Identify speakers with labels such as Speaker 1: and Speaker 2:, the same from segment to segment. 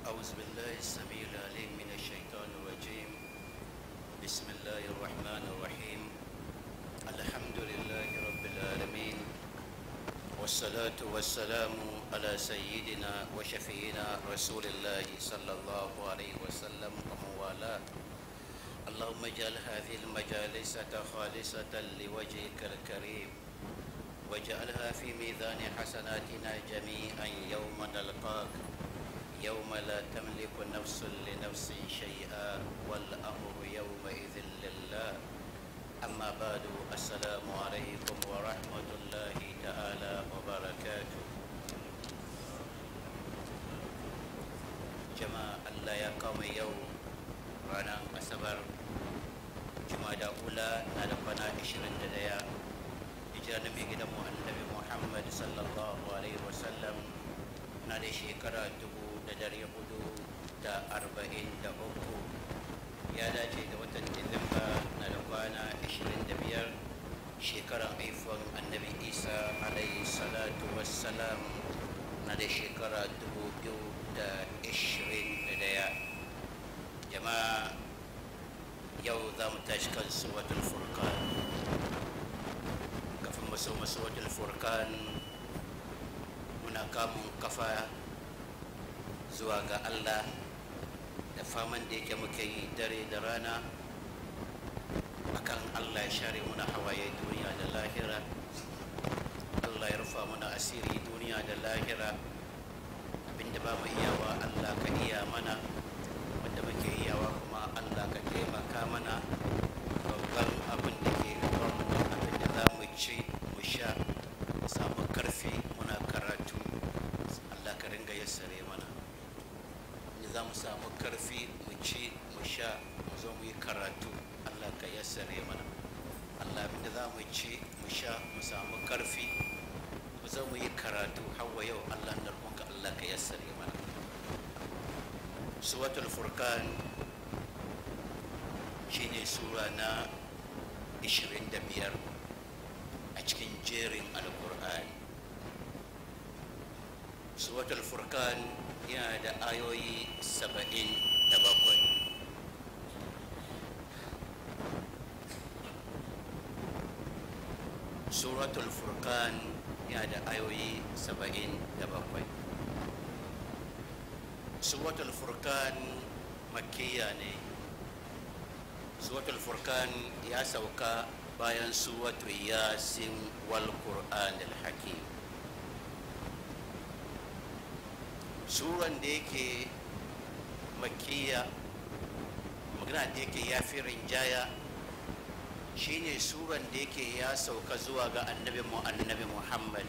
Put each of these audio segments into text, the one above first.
Speaker 1: أعوذ بالله السميع العليم من الشيطان الرجيم بسم الله الرحمن الرحيم الحمد لله رب العالمين والصلاة والسلام على سيدنا وشفينا رسول الله صلى الله عليه وسلم ومن والاه اللهم اجعل هذه المجالس خالصة لوجهك الكريم واجعلها في ميزان حسناتنا جميعا يوم نلقاك يوم لا تملك نفس لنفس شيئا والأمر يومئذ لله أما بعد السلام عليكم ورحمة الله تعالى وبركاته جماعة الله يا قوم يوم رانا أسبر جماعة أولى نالقنا عشرين دقيقة hijira na mai gidanmu annabi muhammad sallallahu alaihi wasallam na da shekara dubu da dari hudu da arba'in da uku ya dace da watan disamba na da kwana ashirin da biyar shekaran haifon annabi isa alaihi salatu wassalam na da shekara dubu biyu da ashirin da daya jama'a yau za mu tashi kan suwatul furqan kafin maso maso wajen furkan muna kamun kafa zuwa ga allah da faman da yake muke yi dare da rana akan allah ya share muna hawaye duniya da lahira allah ya rufa muna asiri duniya da lahira abinda ba mu iyawa allah ka iya mana wanda muke iyawa kuma allah ka taimaka mana babban abin da ke gabanmu abinda za mu ci mu sha mu samu karfi muna karatu allah ka ringa yassare mana da za mu samu karfi mu ci mu sha mu zo mu yi karatu allah ka yassare mana allah abinda za mu ci mu sha mu samu karfi mu zo mu yi karatu hawa yau allah na roƙonka allah ka yassare mana suwatul furkan shine sura na 25 a cikin jerin alkur'ani suwatul furkan yana da ayoyi 77 suratul furkan yana da ayoyi 77 suratul furkan makkiya ne suratul furkan ya sauka bayan suratul yasin wal qur'an al hakim suran da yake makkiya magana da yake ya fi rinjaya shine suran da yake ya sauka zuwa ga annabi mu annabi muhammad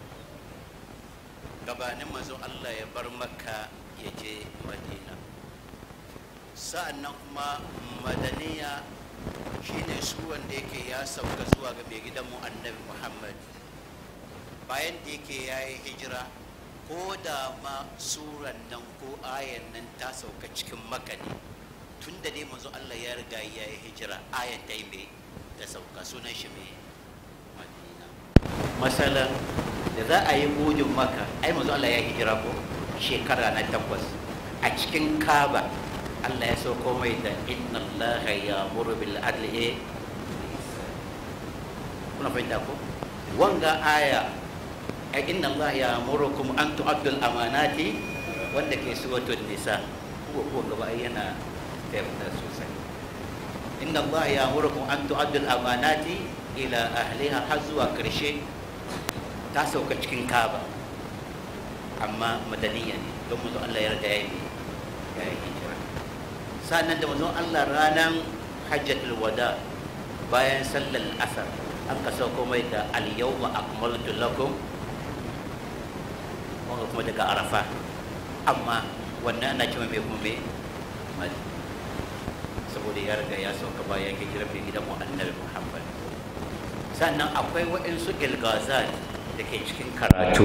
Speaker 1: gabanin manzo allah ya bar makka ya je madina sa'an nan kuma madaniya shine suran da yake ya sauka zuwa ga mai gidanmu annabi muhammad bayan da yake ya yi hijira ko da ma suran nan ko ayan nan ta sauka cikin makani tun da dai manzo Allah ya riga ya yi hijira ayan ta yi mai ta sauka sunan shi mai madina masalan da za a yi gudun maka ai manzo Allah ya hijira ko shekara na takwas a cikin kaba Allah ya sauko mai da inna Allah ya muru bil adli kuna fahimta ko wanga aya ai inna Allah ya murukum an tu'addul amanati wanda ke suratul nisa ko ko gaba yana tabbata sosai inna Allah ya murukum an tu'addul amanati ila ahliha har zuwa karshe ta sauka cikin kaba amma madaniya ne don mu Allah ya riga ya yi ya yi hijira sannan da manzon Allah ranar hajjatul wada bayan sallar asar an ka sauko mai da al-yawma akmaltu lakum wanda kuma daga arafa amma wannan ana cewa mai kuma mai saboda ya riga ya sauka bayan hijira mai gidan mu annabi muhammad sannan akwai waɗansu ilgazat da ke cikin karatu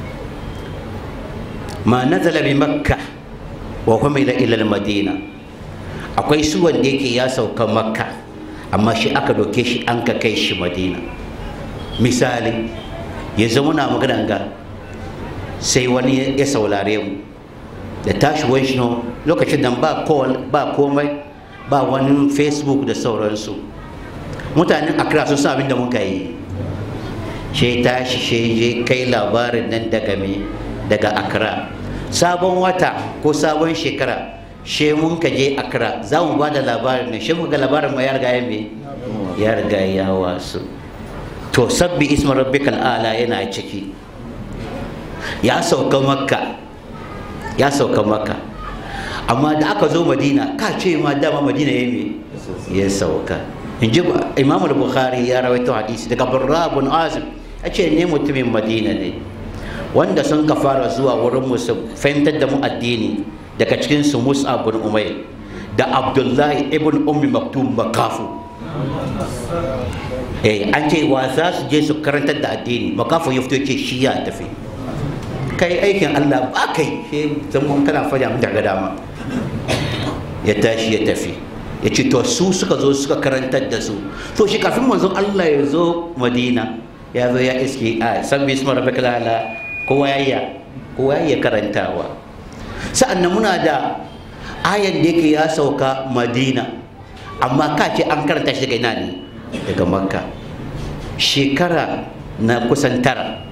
Speaker 1: ma nazala bi makka wa kuma ila ila madina akwai su wanda yake ya sauka makka amma shi aka doke shi an ka kai shi madina misali ya zama na magana ga sai wani ya saurare mu da tashiwan shi lokacin nan ba call ba komai ba wani facebook da sauransu mutanen accra sun san abin da muka yi she tashi she je kai labarin nan daga me daga accra sabon wata ko sabon shekara she mun ka je accra za mu ba da labarin nan she muka ga labarin ma ya riga ya me ya riga ya wasu to sabbi isma rabbikal ala yana ciki ya sauka makka ya sauka makka amma da aka zo madina ka ce ma dama madina ya me ya sauka in ji imam al-bukhari ya rawaito hadisi daga barra bin azim a ce ne mutumin madina ne wanda sun ka fara zuwa wurin musu fahimtar da mu addini daga cikin su musa bin umayr da abdullahi ibn ummi maktum makafu eh an ce wa za su je su karantar da addini makafu ya fito ce shi ya tafi kai aikin Allah ba kai sai zama kana faɗa mun daga dama ya tashi ya tafi ya ce to su suka zo suka karantar da su to shi kafin manzon Allah ya zo Madina ya zo ya iske a san bismar rabbikal ala kowa ya iya kowa ya karantawa sa'annan muna da ayan da yake ya sauka Madina amma ka ce an karanta shi daga ina ne daga Makka shekara na kusan tara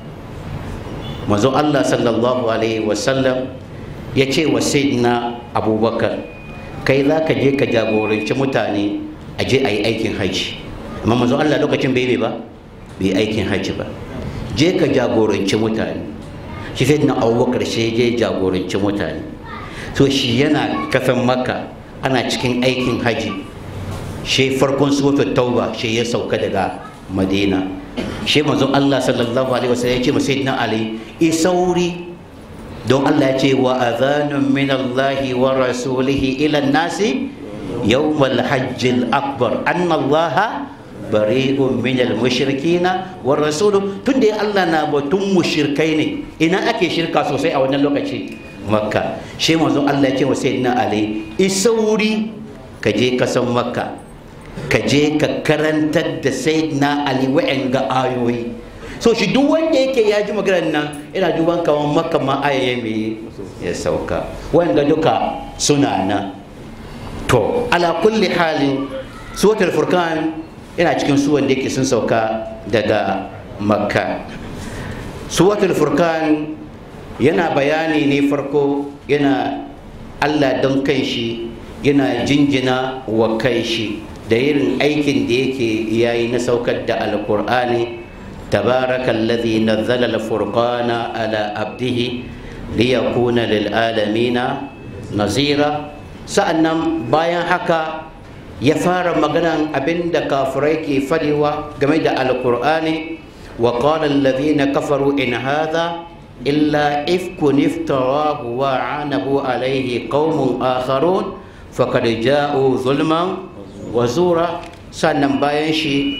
Speaker 1: manzon Allah sallallahu alaihi wasallam ya ce wa sayyidina abubakar kai za ka je ka jagoranci mutane a je a yi aikin hajji amma manzon Allah lokacin bai ba bai aikin hajji ba je ka jagoranci mutane shi sayyidina abubakar shi je jagoranci mutane to shi yana kasan makka ana cikin aikin hajji shi farkon suratul tauba shi ya sauka daga madina shi manzon Allah sallallahu alaihi wasallam ya ce ma sayyidina Ali isauri don Allah ya ce wa adhanun min Allah wa rasulihi ila nasi yawm al-hajj al-akbar anna Allah bari'un min al-mushrikin wa rasuluhu tunda Allah na batun mushrikai ne ina ake shirka sosai a wannan lokaci makka shi manzon Allah ya ce wa sayyidina Ali isauri ka je kasan makka ka je ka karantar da sayyidina ali wa'en ga ayoyi so shi duk wanda yake ya ji maganar nan ina duban kawan makka ma ayaye me ya sauka wa'en ga duka suna nan to ala kulli halin suratul furqan yana cikin suwan da yake sun sauka daga makka suratul furqan yana bayani ne farko yana Allah don kanshi yana jinjina wa kanshi da irin aikin da yake yayi na saukar da alkur'ani tabarakallazi nazzala alfurqana ala abdihi liyakuna lil alamina nazira sa'annan bayan haka ya fara maganan abinda kafirai ke fadewa game da alkur'ani wa qala alladhina kafaru in hadha illa ifkun iftarahu wa anabu alayhi qaumun akharun faqad ja'u zulman wa zura sannan bayan shi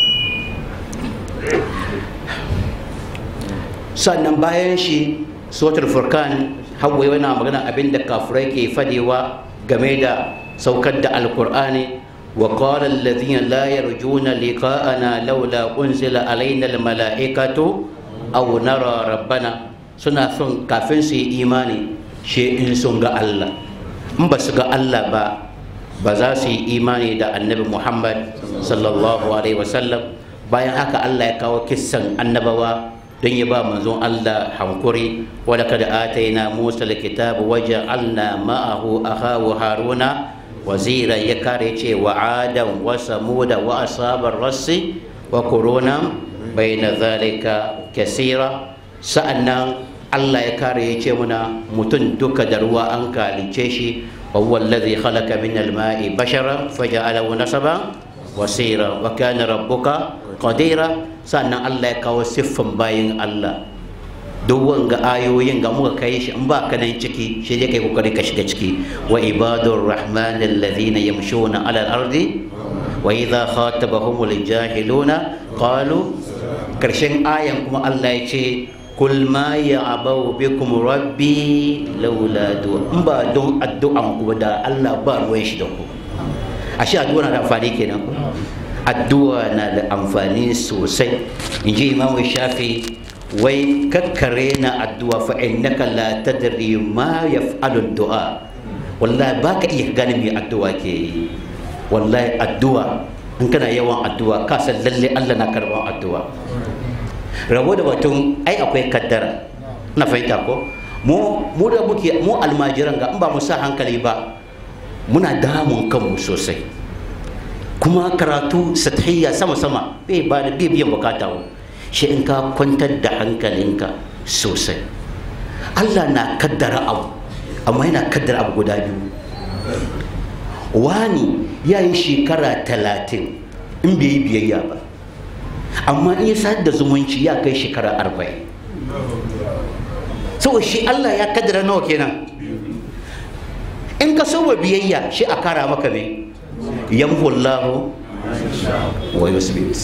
Speaker 1: sannan bayan shi suratul furkan hawa yana magana abinda kafirai ke fadewa game da saukar da alkur'ani wa qala alladhina la yarjuna liqa'ana laula unzila alaina almala'ikatu aw nara rabbana suna son kafin su yi imani shi in sun ga Allah in ba su ga Allah ba ba za su yi imani da annabi Muhammad sallallahu alaihi wasallam bayan haka Allah ya kawo kissan annabawa don ya ba manzon Allah hankuri wadda kada ataina Musa alkitab waja'alna ma'ahu akhahu Haruna wazira ya kare ce wa adam wa samuda wa asabar rassi wa quruna baina zalika kasira sa'annan Allah ya kare ya ce muna mutum duka da ruwa an kalice shi wa huwa alladhi khalaqa min al-ma'i basharan faja'alahu nasaban wasira wa kana rabbuka qadira sannan Allah ya kawo siffan bayin Allah duk wanga ayoyin ga muka kai shi in ba ka nan ciki shi dai kai kokari ka shiga ciki wa ibadur rahman alladhina yamshuna ala al-ardi wa idha khatabahumul jahiluna qalu karshen ayan kuma Allah ya ce kul ma ya'bau bikum rabbi laula du'a in ba don addu'an ku da Allah ba ruwan shi da ku ashe addu'a na da amfani kenan addu'a na da amfani sosai in ji imamu shafi wai kakkare na addu'a fa innaka la tadri ma yaf'alu du'a wallahi baka iya gane me addu'a ke yi wallahi addu'a in kana yawan addu'a ka san lalle Allah na karban addu'a rabo da batun ai akwai kaddara na fahimta ko mu mu da muke mu almajiran ga in ba mu sa hankali ba muna damun kanmu sosai kuma karatu sathiya sama sama bai ba da bai biyan bukata wa shi in ka kwantar da hankalinka sosai Allah na kaddara abu amma yana kaddara abu guda biyu wani ya yi shekara talatin in bai yi biyayya ba amma in ya sadar da zumunci ya kai shekara arba'in saboda shi Allah ya kaddara nawa kenan in ka so biyayya shi a kara maka ne yamhullahu wa yusbit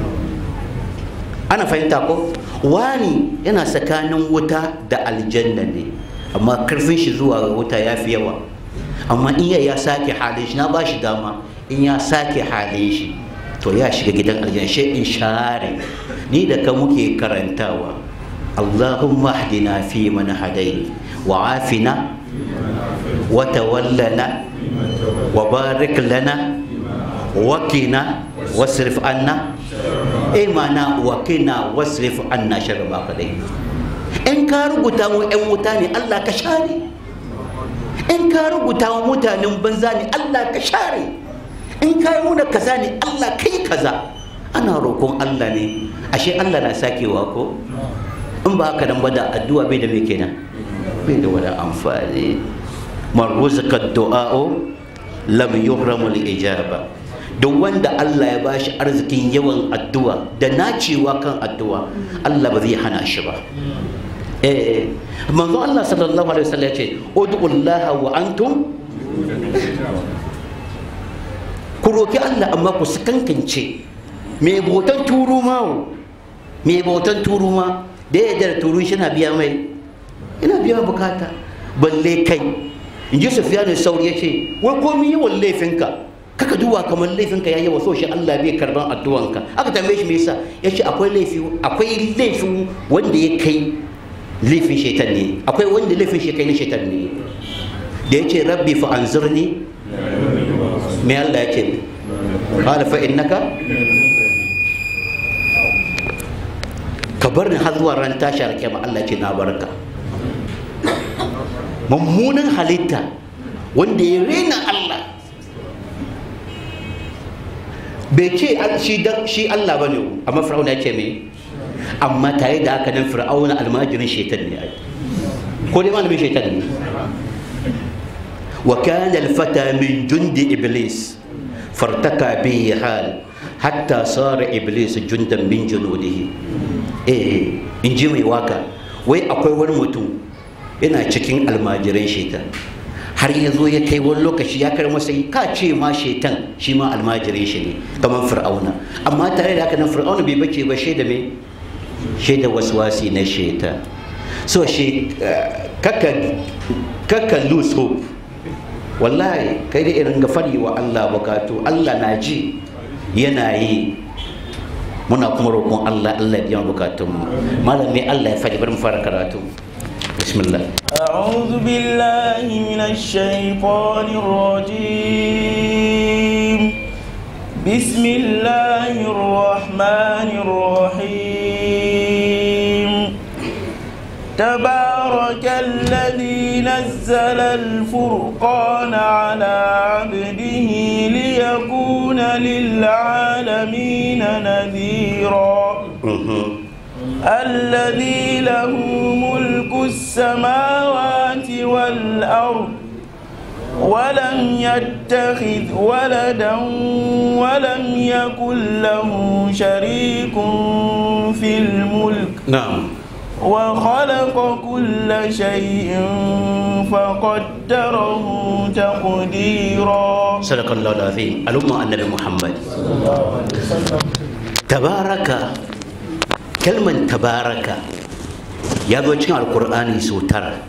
Speaker 1: ana fahimta ko wani yana tsakanin wuta da aljanna ne amma karfin shi zuwa wuta ya fi yawa amma in ya sake halin shi na ba shi dama in ya sake halin shi to ya shiga gidan aljanna shi in share ni da ka muke karantawa allahumma hdina fi man hadai wa afina wa tawallana wa barik lana wa qina wasrif anna eh mana wa qina wasrif anna sharra ma kadai in ka rubuta mu yan wuta ne Allah ka share in ka rubuta wa mutanen banza ne Allah ka share in ka yi muna kaza ne Allah kai kaza ana roƙon Allah ne ashe Allah na sakewa ko in ba haka nan ba da addu'a bai da me kenan bai da wani amfani man ruzqa du'a'u lam yuhramu al-ijaba duk wanda Allah ya bashi arzikin yawan addu'a da nacewa kan addu'a Allah ba zai hana shi ba eh manzo Allah sallallahu alaihi wasallam ya ce ud'ullaha wa antum ku roki Allah amma ku kankance me botan turu ma me botan turu ma da ya da turu shi na biya mai ina biya bukata balle kai in ji sufiyanu sauri ya ce wai komi yawan laifinka kaka duba kamar laifinka ya yawa so shi Allah bai karban addu'anka aka tambaye shi me yasa ya ce akwai laifi akwai laifi wanda ya kai laifin shaitan ne akwai wanda laifin shi kai na shaitan ne da ya ce rabbi fa anzurni me Allah ya ce qala fa innaka ka bar ni har zuwa ran tashi alƙiyama Allah ce na barka mummunan halitta wanda ya rena Allah bai ce shi Allah ba ne amma fir'auna ya ce me amma tare da haka nan fir'auna almajirin shaitan ne ai ko dai malamin shaitan ne wa kana al-fata min jundi iblis fartaka bihi hal hatta sara iblis jundan min junudihi eh in ji mai waka wai akwai wani mutum yana cikin almajiran shaitan har ya zo ya kai wani lokaci ya kai masa ka ce ma shaitan shi ma almajirin shi ne kamar fir'auna amma tare da haka nan fir'auna bai bace ba shaida me shaida waswasi na shaitan so shi kaka kaka lose hope wallahi kai da irin ga fari wa Allah bukatu Allah na ji yana yi muna kuma roƙon Allah Allah biyan bukatunmu malami Allah ya faɗi bari mu fara karatu bismillah
Speaker 2: أعوذ بالله من الشيطان الرجيم بسم الله الرحمن الرحيم تبارك الذي نزل الفرقان على عبده ليكون للعالمين نذيرا الذي له ملك السماوات والأرض ولم يتخذ ولدا ولم يكن له شريك في الملك
Speaker 1: na'am
Speaker 2: وخلق كل شيء فقدره تقديرا
Speaker 1: sadakallahu alazim al'umma annabi muhammad tabaraka kalman tabaraka ya zo cikin alkur'ani sau tara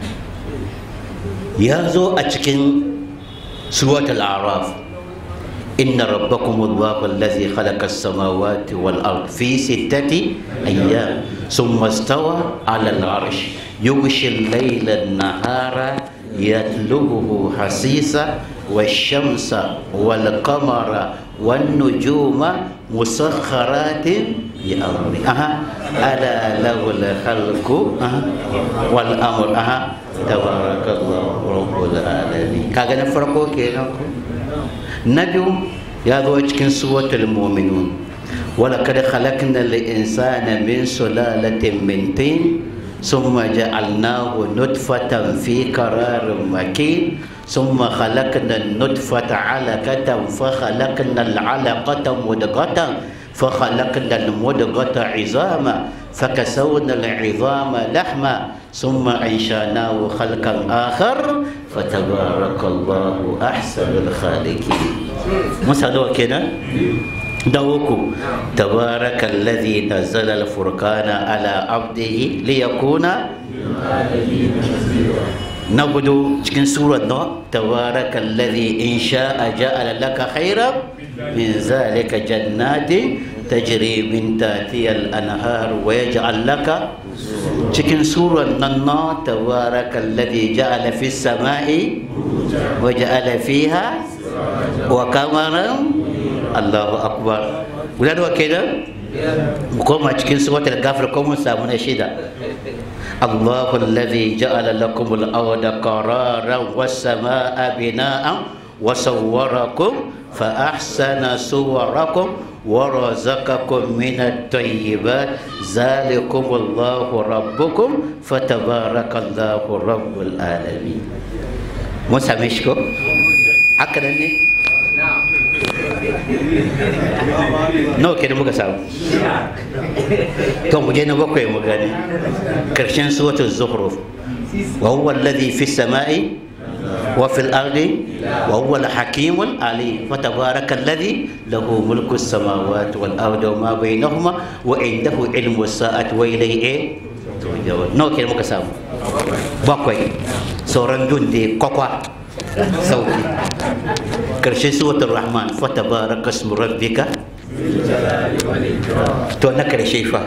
Speaker 1: ya zo a cikin suwatul araf inna rabbakum allahu allazi khalaqa as-samawati wal ard fi sittati ayyam thumma istawa 'ala al-'arsh yughshi al-layla an-nahara yatlubuhu hasisa والشمس والقمر والنجوم مسخرات بأمره أها ألا له الخلق أها والأمر أها تبارك الله رب العالمين كاغا نفرقو كينكو نبي يا ذو cikin سورة المؤمنون ولقد خلقنا الإنسان من سلالة من طين ثم جعلناه نطفة في قرار مكين ثم خلقنا النطفة علقة فخلقنا العلقة مدغة فخلقنا المدغة عظاما فكسونا العظام لحما ثم أنشأناه خلقا آخر فتبارك الله أحسن الخالقين مسألة كده دوكو تبارك الذي نزل الفرقان على عبده ليكون نبدو cikin surar no tabaraka alladhi in sha'a ja'ala laka khayran min zalika jannatin tajri min tahtiha al-anhar wa yaj'al laka cikin surar nan no tabaraka alladhi ja'ala fis samai wa ja'ala fiha wa qamaran Allahu akbar guda da kenan mu koma cikin suratul ghafir ko mun samu na shida الله الذي جعل لكم الأرض قرارا والسماء بناء وصوركم فأحسن صوركم ورزقكم من الطيبات ذلكم الله ربكم فتبارك الله رب العالمين موسى مشكو هكذا nawa ke da muka samu to mu je na bakwai mu gani karshen suratul zukhruf wa huwa alladhi fi samai wa fil ardi wa huwa al-hakim al-alim fa tabaraka alladhi lahu mulku as-samawati wal ardi wa ma bainahuma wa indahu ilmu as-sa'ati wa ilayhi turja'un nawa ke da muka samu bakwai sauran dun dai kwakwa sauki karshen suratul rahman fa tabaraka ismu rabbika to na karshe fa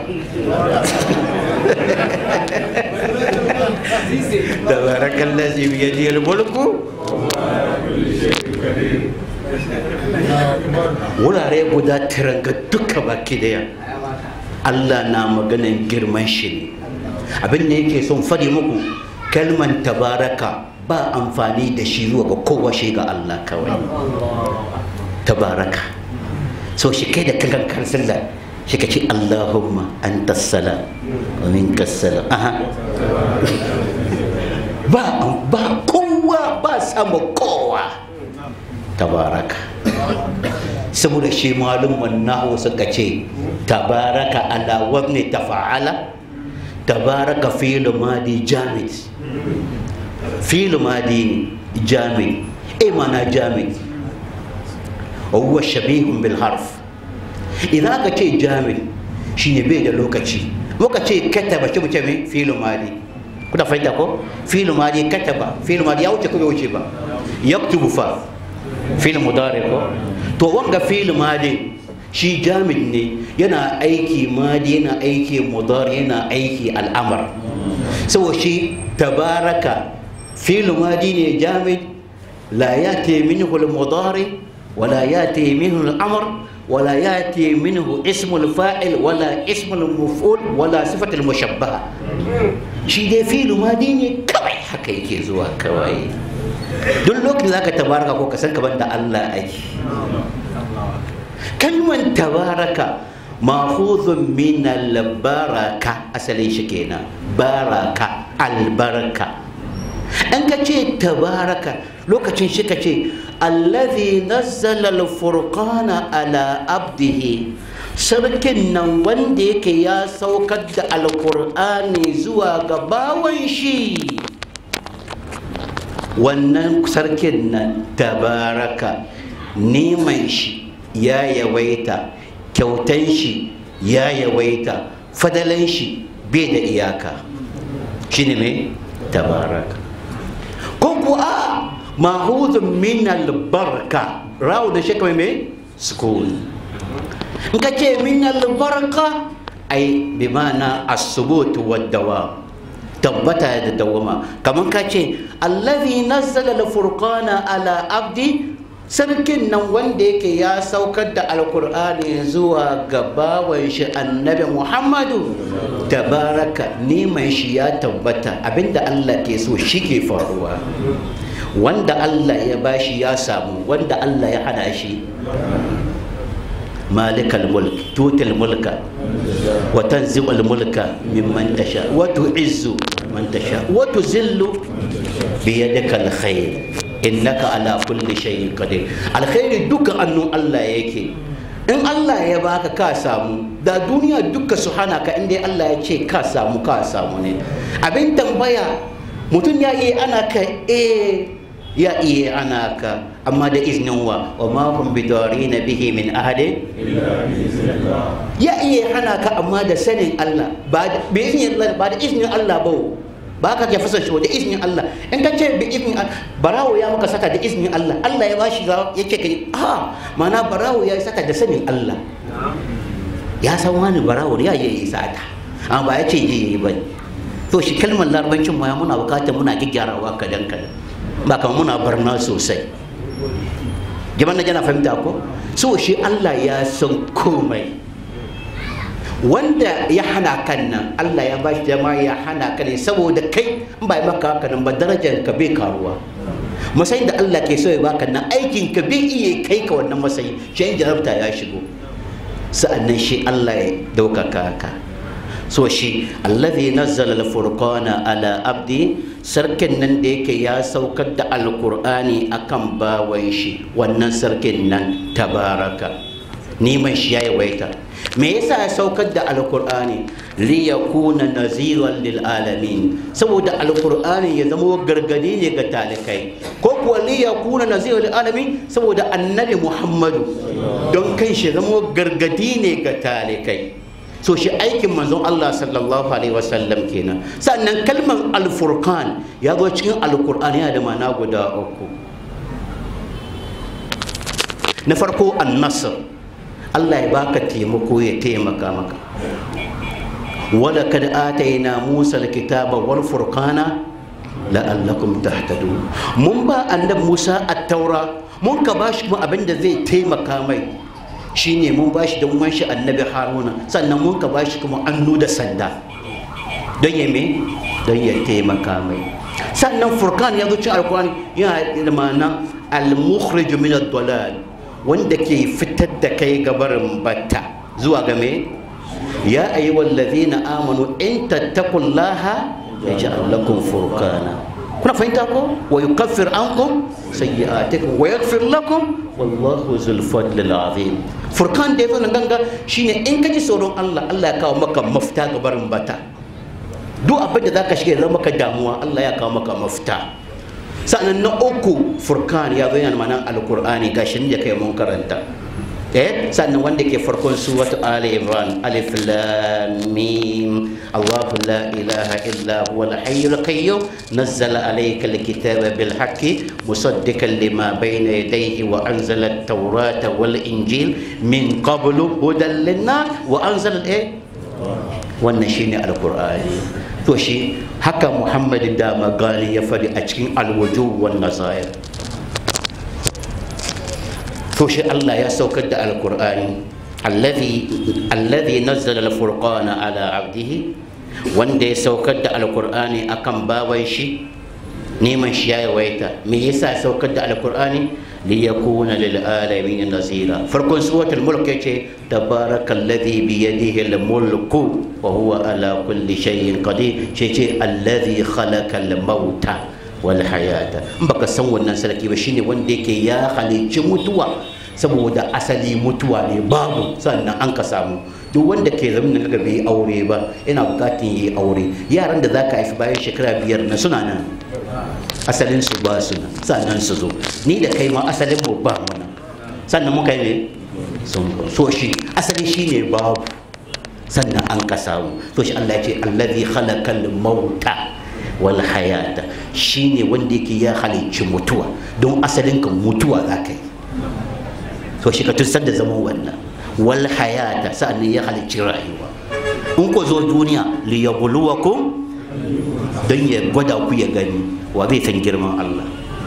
Speaker 1: tabaraka allazi bi yadihi al-mulku wurare guda tiranga duka baki daya Allah na maganan girman shi ne abin da yake son fadi muku kalman tabaraka ba amfani da shi zuwa ga kowa shi ga Allah kawai tabaraka so shi kai da kankan kan sallah shi ka ce Allahumma anta salam wa minka salam aha ba ba kowa ba sama kowa tabaraka saboda shi malum nahu suka ce tabaraka ala wabni tafa'ala tabaraka fi'l madi jamid fi'l madi jamid e mana jamid وهو شبيه بالحرف إذا كتي جامد شيني بيد لوكتي وكتي كتب شو بتسمي فيل ماضي كنا فايدة كو فيل ماضي كتب فيل ماضي أو تكو يوشيبا يكتب فا فيل مضارع كو تو وانغا فيل ماضي shi jamid ne yana aiki madi yana aiki mudar yana aiki al'amar saboda shi tabaraka fi'l madi ne jamid la yati minhu al-mudari ولا ياتي منه الامر ولا ياتي منه اسم الفاعل ولا اسم المفعول ولا صفه المشبهه shi dai fi'lu madi ne kawai haka yake zuwa kawai duk lokacin zaka tabaraka ko ka san kaman da Allah ake kalman tabaraka mahuzun min albaraka asalin shi kenan baraka albarka an ka ce tabaraka lokacin shi ka ce allazi nazzala al-furqana ala abdihi sarkin nan wanda yake ya saukar da alkur'ani zuwa ga bawan shi wannan sarkin nan tabaraka neman shi ya yawaita kyautan shi ya yawaita fadalan shi bai da iyaka shine mai tabaraka ko kuwa mahuzun min albarka rawu da shi kawai mai sukun in ka ce min albarka ai bi ma'ana as-subut wa dawam tabbata da dawama kamar ka ce allazi nazzala al-furqana ala abdi sarkin nan wanda yake ya saukar da alkur'ani zuwa ga bawan shi annabi muhammadu tabaraka neman shi ya tabbata abinda allah ke so shi ke faruwa wanda allah ya bashi ya samu wanda allah ya hana shi malikal mulk tutil mulka wa tanzi'ul mulka mimman tasha wa tu'izzu man tasha wa tuzillu biyadika alkhair innaka ala kulli shay'in qadir alkhairi duka annun Allah yake in Allah ya baka ka samu da duniya duka su hana ka inda Allah ya ce ka samu ka samu ne abin tambaya mutum ya iya ana ka eh ya iya ana ka amma da iznin wa wa ma hum bidarina bihi min ahadin ya iya hana ka amma da sanin Allah ba da bi iznin Allah ba da iznin Allah ba ba ka ke fasa shi da iznin Allah in ka ce bi iznin barawo ya maka sata da iznin Allah Allah ya bashi ya ce ka a mana barawo ya sata da sanin Allah ya san wani barawo ya yi sata amma ba ya ce je yi ba to shi kalmar larabancin ma muna bukatar muna gyarawa kadan kadan ba kamar muna barna sosai jaman na jana fahimta ko so shi Allah ya san komai wanda ya hana kan nan Allah ya bashi dama ya hana ka ne saboda kai in ba maka haka nan ba darajar ka bai karuwa matsayin da Allah ke so ya baka nan aikin ka bai iya kai ka wannan matsayi shi jarabta ya shigo sa'annan shi Allah ya daukaka ka so shi allazi nazzala al-furqana ala abdi sarkin nan da yake ya saukar da alkur'ani akan bawan shi wannan sarkin nan tabaraka neman shi ya yawaita me yasa ya saukar da alkur'ani li yakuna naziran lil alamin saboda alkur'ani ya zama gargadi ne ga talikai ko kuwa li yakuna naziran lil alamin saboda annabi muhammadu don kai shi zama gargadi ne ga talikai so shi aikin manzon Allah sallallahu alaihi wasallam kenan sannan kalmar alfurqan ya zo cikin alkur'ani yana da ma'ana guda uku na farko annasr Allah ya baka taimako ya taimaka maka wala kad ataina Musa alkitaba wal furqana la'allakum tahtadun mun ba annabi Musa at-taura mun ka bashi kuma abin da zai taimaka mai shine mun bashi da mun shi annabi Haruna sannan mun ka bashi kuma annu da sanda don ya me don ya taimaka mai sannan furqan ya zo cikin alkurani yana da ma'ana al-mukhrij min ad-dalal wanda ke fitar da kai gabarin batta zuwa game ya ayi wallazina amanu in tattaqullaha yaj'al lakum furqana kuna fahimta ko wa yukaffir ankum sayyi'atikum wa yaghfir lakum wallahu zul fadlil azim furqan da yazo nan ganga shine in kaji tsoron Allah Allah ya kawo maka mafita gabarin bata duk abin da zaka shiga zama maka damuwa Allah ya kawo maka mafita sa'annan na uku furkan ya zo yana mana alkur'ani gashi da kai mun karanta eh sannan wanda ke farkon suratu ali imran alif lam mim allah la ilaha illa huwa al hayyul qayyum nazzala alayka al kitaba bil haqqi musaddiqan lima bayna yadayhi wa anzala at tawrata wal injil min qablu hudan lin wa anzala eh wannan shine alkur'ani to shi haka muhammad da magali ya faɗi a cikin alwaju wan nazair to shi allah ya saukar da alkur'ani alladhi nazzala alfurqana ala abdihi wanda ya saukar da alkur'ani akan baban shi neman shi ya yawaita me yasa saukar da alkur'ani ليكون للعالمين نذيرا فركون سورة الملك يجي تبارك الذي بيده الملك وهو على كل شيء قدير شيء الذي خلق الموت والحياة بك سوى الناس لك بشيني وندك يا خلي متوا saboda asali mutuwa ne babu sannan an ka samu duk wanda ke zama kaga bai aure ba ina bukatun yi aure yaran da zaka haifi bayan shekara biyar na suna nan asalin su ba su nan sannan su zo ni da kai ma asalin mu ba mu nan sannan muka yi ne sun so shi asali shine babu sannan an ka samu to shi Allah ya ce allazi khalaqal mauta wal hayata shine wanda yake ya halicci mutuwa don asalin ka mutuwa za ka yi to shi ka tusar da zaman wannan wal hayata sa'annan ya halicci rayuwa in ku zo duniya li yabluwakum don ya gwada ku ya gani wa zai san girman Allah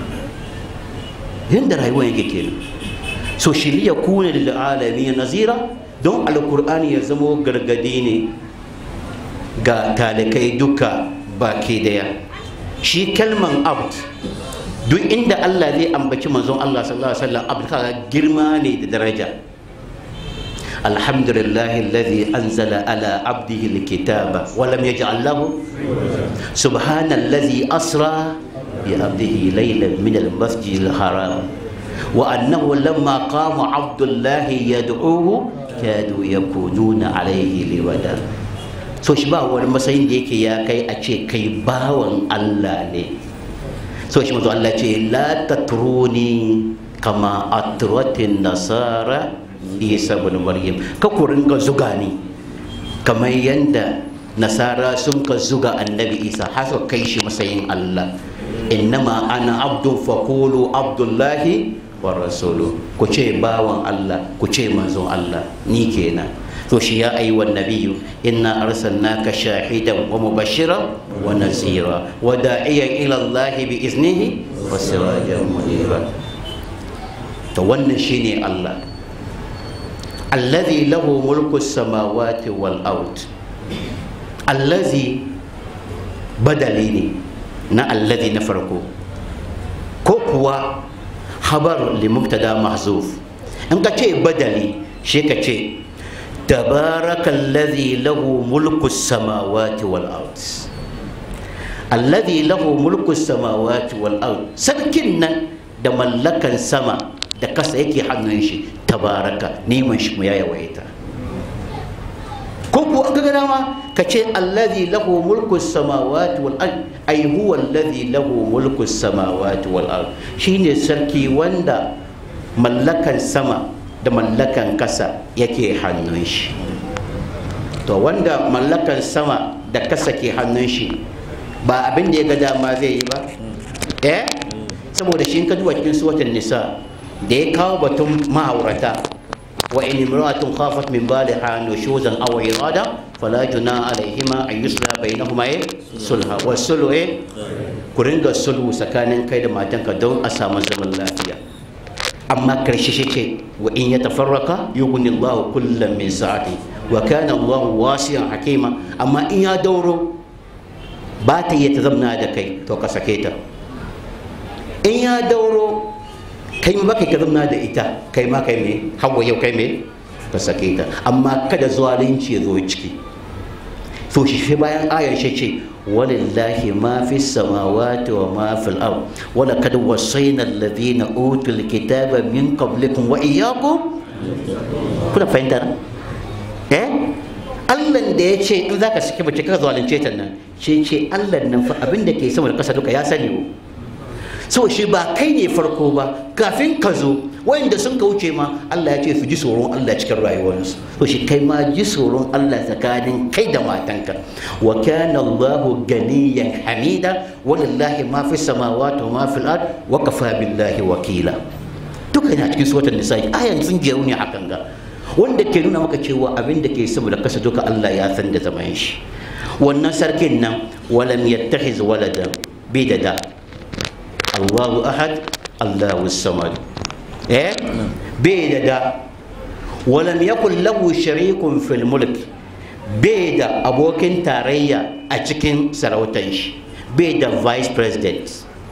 Speaker 1: yadda rayuwa yake kenan so shi liya kuna lil alamin nazira don alkur'ani ya zamo gargadi ne ga talikai duka baki daya shi kalman abd duk inda Allah zai ambaci manzon Allah sallallahu alaihi wasallam abd kaga girma ne da daraja alhamdulillahi alladhi anzala ala abdihi alkitaba wa lam yaj'al lahu subhanallazi asra bi abdihi laylan min almasjid alharam wa annahu lamma qama abdullahi yad'uhu kadu yakununa alayhi liwada so shi ba wani matsayin da yake ya kai a ce kai bawan Allah ne so shi mazu Allah ce la tatruni kama atratin nasara isa bin maryam ka ku ringa zuga ni kamar yanda nasara sun ka zuga annabi isa har suka kai shi matsayin Allah innama ana abdun faqulu abdullahi wa rasulu ku ce bawan Allah ku ce manzon Allah ni kenan to shi ya ayi wan nabiyyu inna arsalnaka shahidan wa mubashiran wa nazira wa da'iyan ila Allah bi iznihi wa sirajan munira to wannan shine Allah alladhi lahu mulku samawati wal ard alladhi badali ne na alladhi na farko ko kuwa habar li mubtada mahzuf in ka ce badali shi ka ce تبارك الذي له ملك السماوات والأرض الذي له ملك السماوات والأرض سركن da mallakan sama da kasa yake hannun shi tabaraka neman shi ya yawaita ko ko an ga dama ka ce allazi lahu mulku samawati wal ard ay huwa allazi lahu mulku samawati wal ard shine sarki wanda mallakan sama da mallakan kasa yake hannun shi to wanda mallakan sama da kasa ke hannun shi ba abin da ya ga dama zai yi ba eh saboda shi ka duba cikin suwatan nisa da ya kawo batun ma'aurata wa in imra'atun khafat min baliha nushuzan aw irada fala juna alaihima an yusla bainahuma sulha wa sulhu ku ringa sulhu tsakanin kai da matanka don a samu zaman lafiya amma karshe shi ce wa in ya tafarraka yughni Allah kullum min sa'ati wa kana Allah wasi'an hakima amma in ya dauro ba ta iya ta zamna da kai to ka sake ta in ya dauro kai ma kai ka zamna da ita kai ma kai me hawa yau kai me ka sake ta amma kada zalunci ya zo ciki to shi bayan ayar shi ce ولله ما في السماوات وما في الأرض ولقد وصينا الذين أوتوا الكتاب من قبلكم وإياكم kuna fahimta na eh Allah da ya ce in zaka saki mace ka zalunce ta nan ce ce Allah nan fa abin da ke sama da kasa duka ya sani so shi ba kai ne farko ba kafin ka zo wanda sun ka wuce ma Allah ya ce su ji tsoron Allah cikin rayuwarsu to shi kai ma ji tsoron Allah tsakanin kai da matanka wa kana Allahu ganiyan hamida walillahi ma fi samawati wa ma fil ard wa kafa billahi wakila duka yana cikin suratul nisa ayan sun jeru ne hakan ga wanda ke nuna maka cewa abin da ke sama da kasa duka Allah ya san da zaman shi wannan sarkin nan walam yattakhiz walada bai da da Allahu ahad Allahu samad eh bai da da walam yakul lahu sharikun fil mulk bai da abokin tarayya a cikin sarautan shi bai da vice president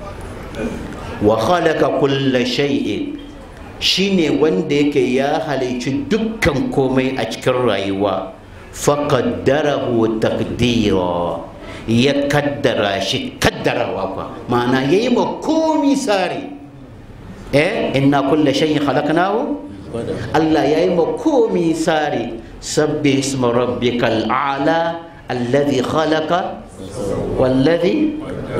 Speaker 1: wa khalaqa kulla shay'in shine wanda yake ya halicci dukkan komai a cikin rayuwa faqaddarahu taqdira ya kaddara shi kaddarawa kwa ma'ana yayi ma komi sari eh inna kulla shay'in khalaqnahu Allah yayi ma komi sari sabbi isma rabbikal a'la alladhi khalaqa walladhi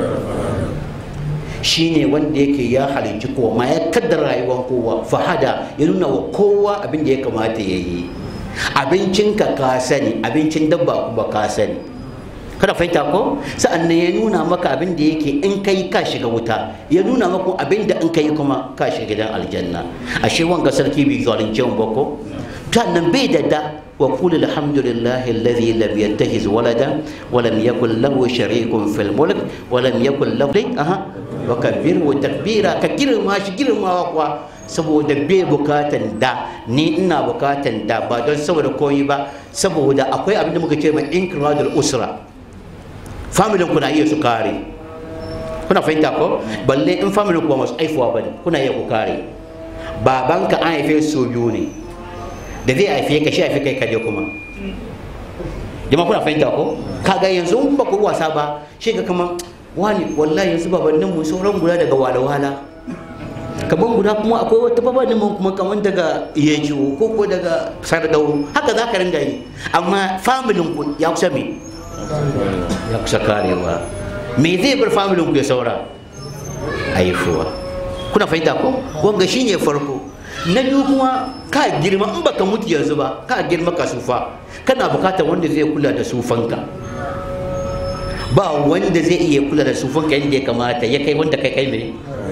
Speaker 1: shine wanda yake ya halicci kowa ma ya kaddara rayuwar kowa fahada ya nuna wa kowa abin da ya kamata ya yi abincinka ka sani abincin dabba kuma ka sani
Speaker 3: kada fahimta ko sa'an nan ya nuna maka abin da yake in kai ka shiga wuta ya nuna maka abin da in kai kuma ka shiga gidan aljanna ashe wanga sarki bai zalunce mu ba ko nan bai da da wa qul alhamdulillahi alladhi lam yattakhiz walada wa lam yakul lahu sharikun fil mulk wa lam yakul lahu aha wa kabbirhu takbira ka girma shi girmawa kuwa saboda bai bukatan da ni ina bukatan da ba don saboda koyi ba saboda akwai abin da muka ce mai inkradul usra familin kuna iya su kare kuna fahimta ko balle in familin kuwa masu aifuwa bane kuna iya ku kare babanka an haife su biyu ne da zai haife ka shi haife kai kaje kuma jama'a kuna fahimta ko kaga yanzu in ba ku wasa ba shi ga kaman wani wallahi yanzu babannin mu sauran guda daga wala-wala kaman guda kuma akwai wata babanin mu kuma kaman daga yejiwo ko ko daga sardauro haka za ka ringa yi amma familin ku ya kusa me ya kusa karewa me zai bar familin ku ya saura haifuwa kuna fahimta ko wanga shine farko na biyu kuma ka girma in baka mutu yanzu ba ka girma ka sufa kana bukatar wanda zai kula da sufanka ba wanda zai iya kula da sufanka yadda ya kamata ya kai wanda kai kai mai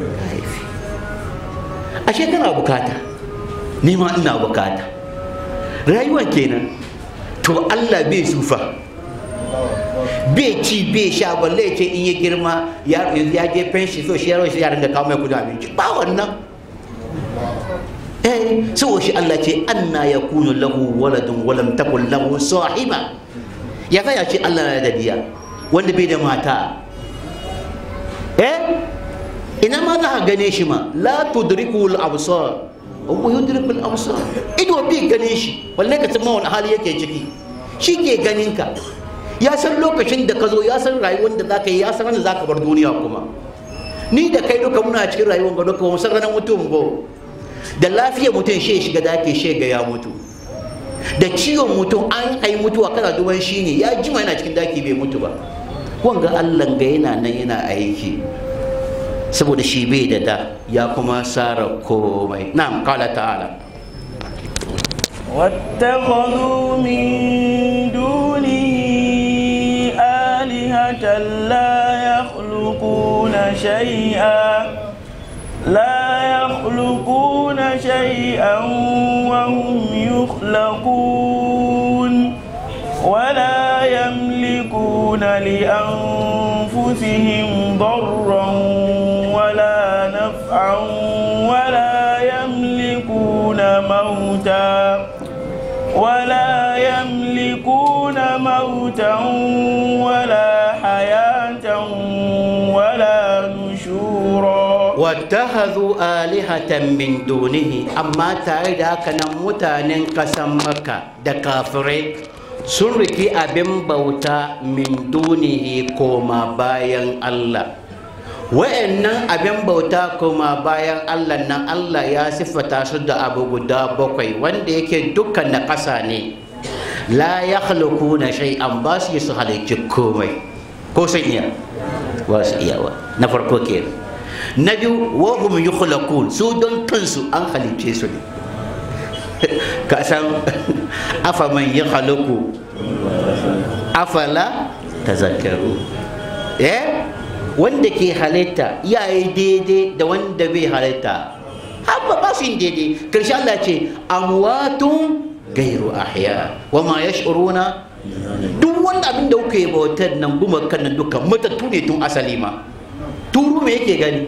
Speaker 3: ashe kana bukata ni ma ina bukata rayuwar kenan to Allah bai sufa bai ci bai sha balle ce in ya girma ya je penshi so shi yaro shi ya ringa kawo mai kudin abinci ba wannan eh so shi Allah ce anna yakunu lahu waladun wa lam takul lahu sahiba ya kai ya ce Allah na da diya wanda bai da mata eh ina ma za ka gane shi ma la tudriku al-absar wa yudriku al-absar ido bai gane shi balle ka san ma wani hali yake ciki shi ke ganin ka ya san lokacin da ka zo ya san rayuwar da zaka yi ya san da zaka bar duniya kuma ni da kai duka muna cikin rayuwar ga duka mu san ranar mutum ba da lafiyar mutum shi shiga daki shi ga ya mutu da ciwon mutum an ai mutuwa kana duban shi ne ya jima yana cikin daki bai mutu ba wanga Allah ga yana nan yana aiki saboda shi bai da da ya kuma sara komai na'am qala ta'ala
Speaker 2: واتخذوا من دونه آلهة لا يخلقون شيئا لا يخلقون شيئا وهم يخلقون ولا يملكون لأنفسهم ضرا ولا نفعا ولا يملكون موتا ولا يملكون موتا ولا حياة ولا نشورا
Speaker 3: واتخذوا آلهة من دونه أما تاريد كان متانين قسم مكة دكافرين sun riki abin bauta min dunihi koma bayan Allah wa'annan abin bauta koma bayan Allah nan Allah ya siffata su da abu guda bakwai wanda yake dukkan na ƙasa ne la ya na shay'an ba su yi su halicci komai ko sun iya ba su iya ba na farko ke na biyu wa hum yukhlaqun su don kansu an halicce su ne ka san afa man ya halaku afala tazakkaru eh wanda ke halitta ya yi daidai da wanda bai halitta haba ba su yin daidai karshe Allah ce amwatun gairu ahya wa ma yash'uruna duk wanda abin da kuke bautar nan guma kan nan duka matattu ne tun asali ma turu me yake gani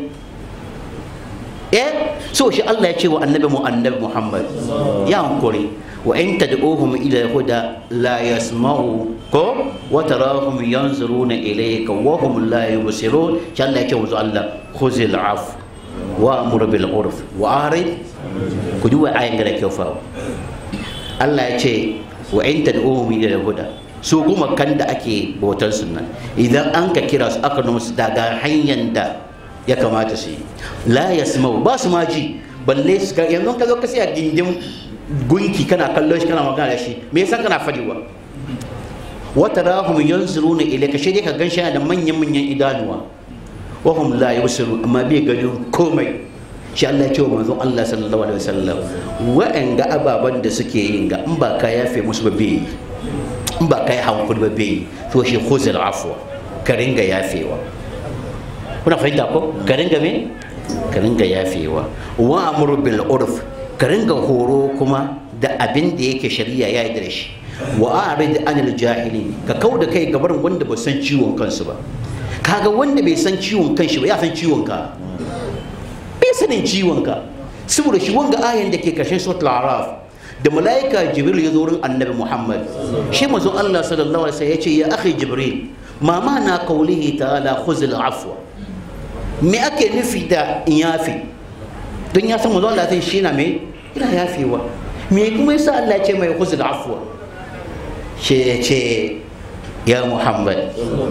Speaker 3: eh so shi Allah ya ce wa annabi mu annabi Muhammad ya hankuri wa in tad'uhum ila huda la yasma'u ko wa tarahum yanzuruna ilayka wa hum la yubsirun shi Allah ya ce wa Allah khuzil af wa amur bil urf wa arid ku duba ayan da kyau fa Allah ya ce wa in tad'uhum ila huda su kuma kan da ake bautar sunan idan an ka kira su aka nuna su daga hanyar da ya kamata su yi la yasma'u ba su ma ji balle su yanzu ka zo ka sai a gindin gunki kana kallon shi kana magana da shi me yasa kana fadiwa wata rahum yanzuruna ilayka shi dai ka gan shi da manyan manyan idanuwa wa hum la yusiru amma bai ganin komai shi Allah ya ce wa manzon Allah sallallahu alaihi wasallam wa'anga ababan da suke yin ga in ba ka yafe musu ba bai in ba kai hankuri ba bai to shi khuzul afwa ka ringa yafewa kuna fahimta ko ka ringa me ka ringa yafewa wa amru bil urf ka ringa horo kuma da abin da yake shari'a ya yi da shi wa a'rid anil jahili ka kau da kai gabarin wanda ba san ciwon kansu ba kaga wanda bai san ciwon kanshi ba ya san ciwon ka bai sanin ciwon ka saboda shi wanga ayan da ke kashin suratul araf da malaika jibril ya zo wurin annabi muhammad shi mazo allah sallallahu alaihi wasallam ya ce ya akhi jibril ma na qawlihi ta'ala khuzul afwa me ake nufi da in yafi don ya san mazo allah zai shi na me ina yafewa me kuma yasa allah ya ce mai khuzul afwa shi ya ce ya muhammad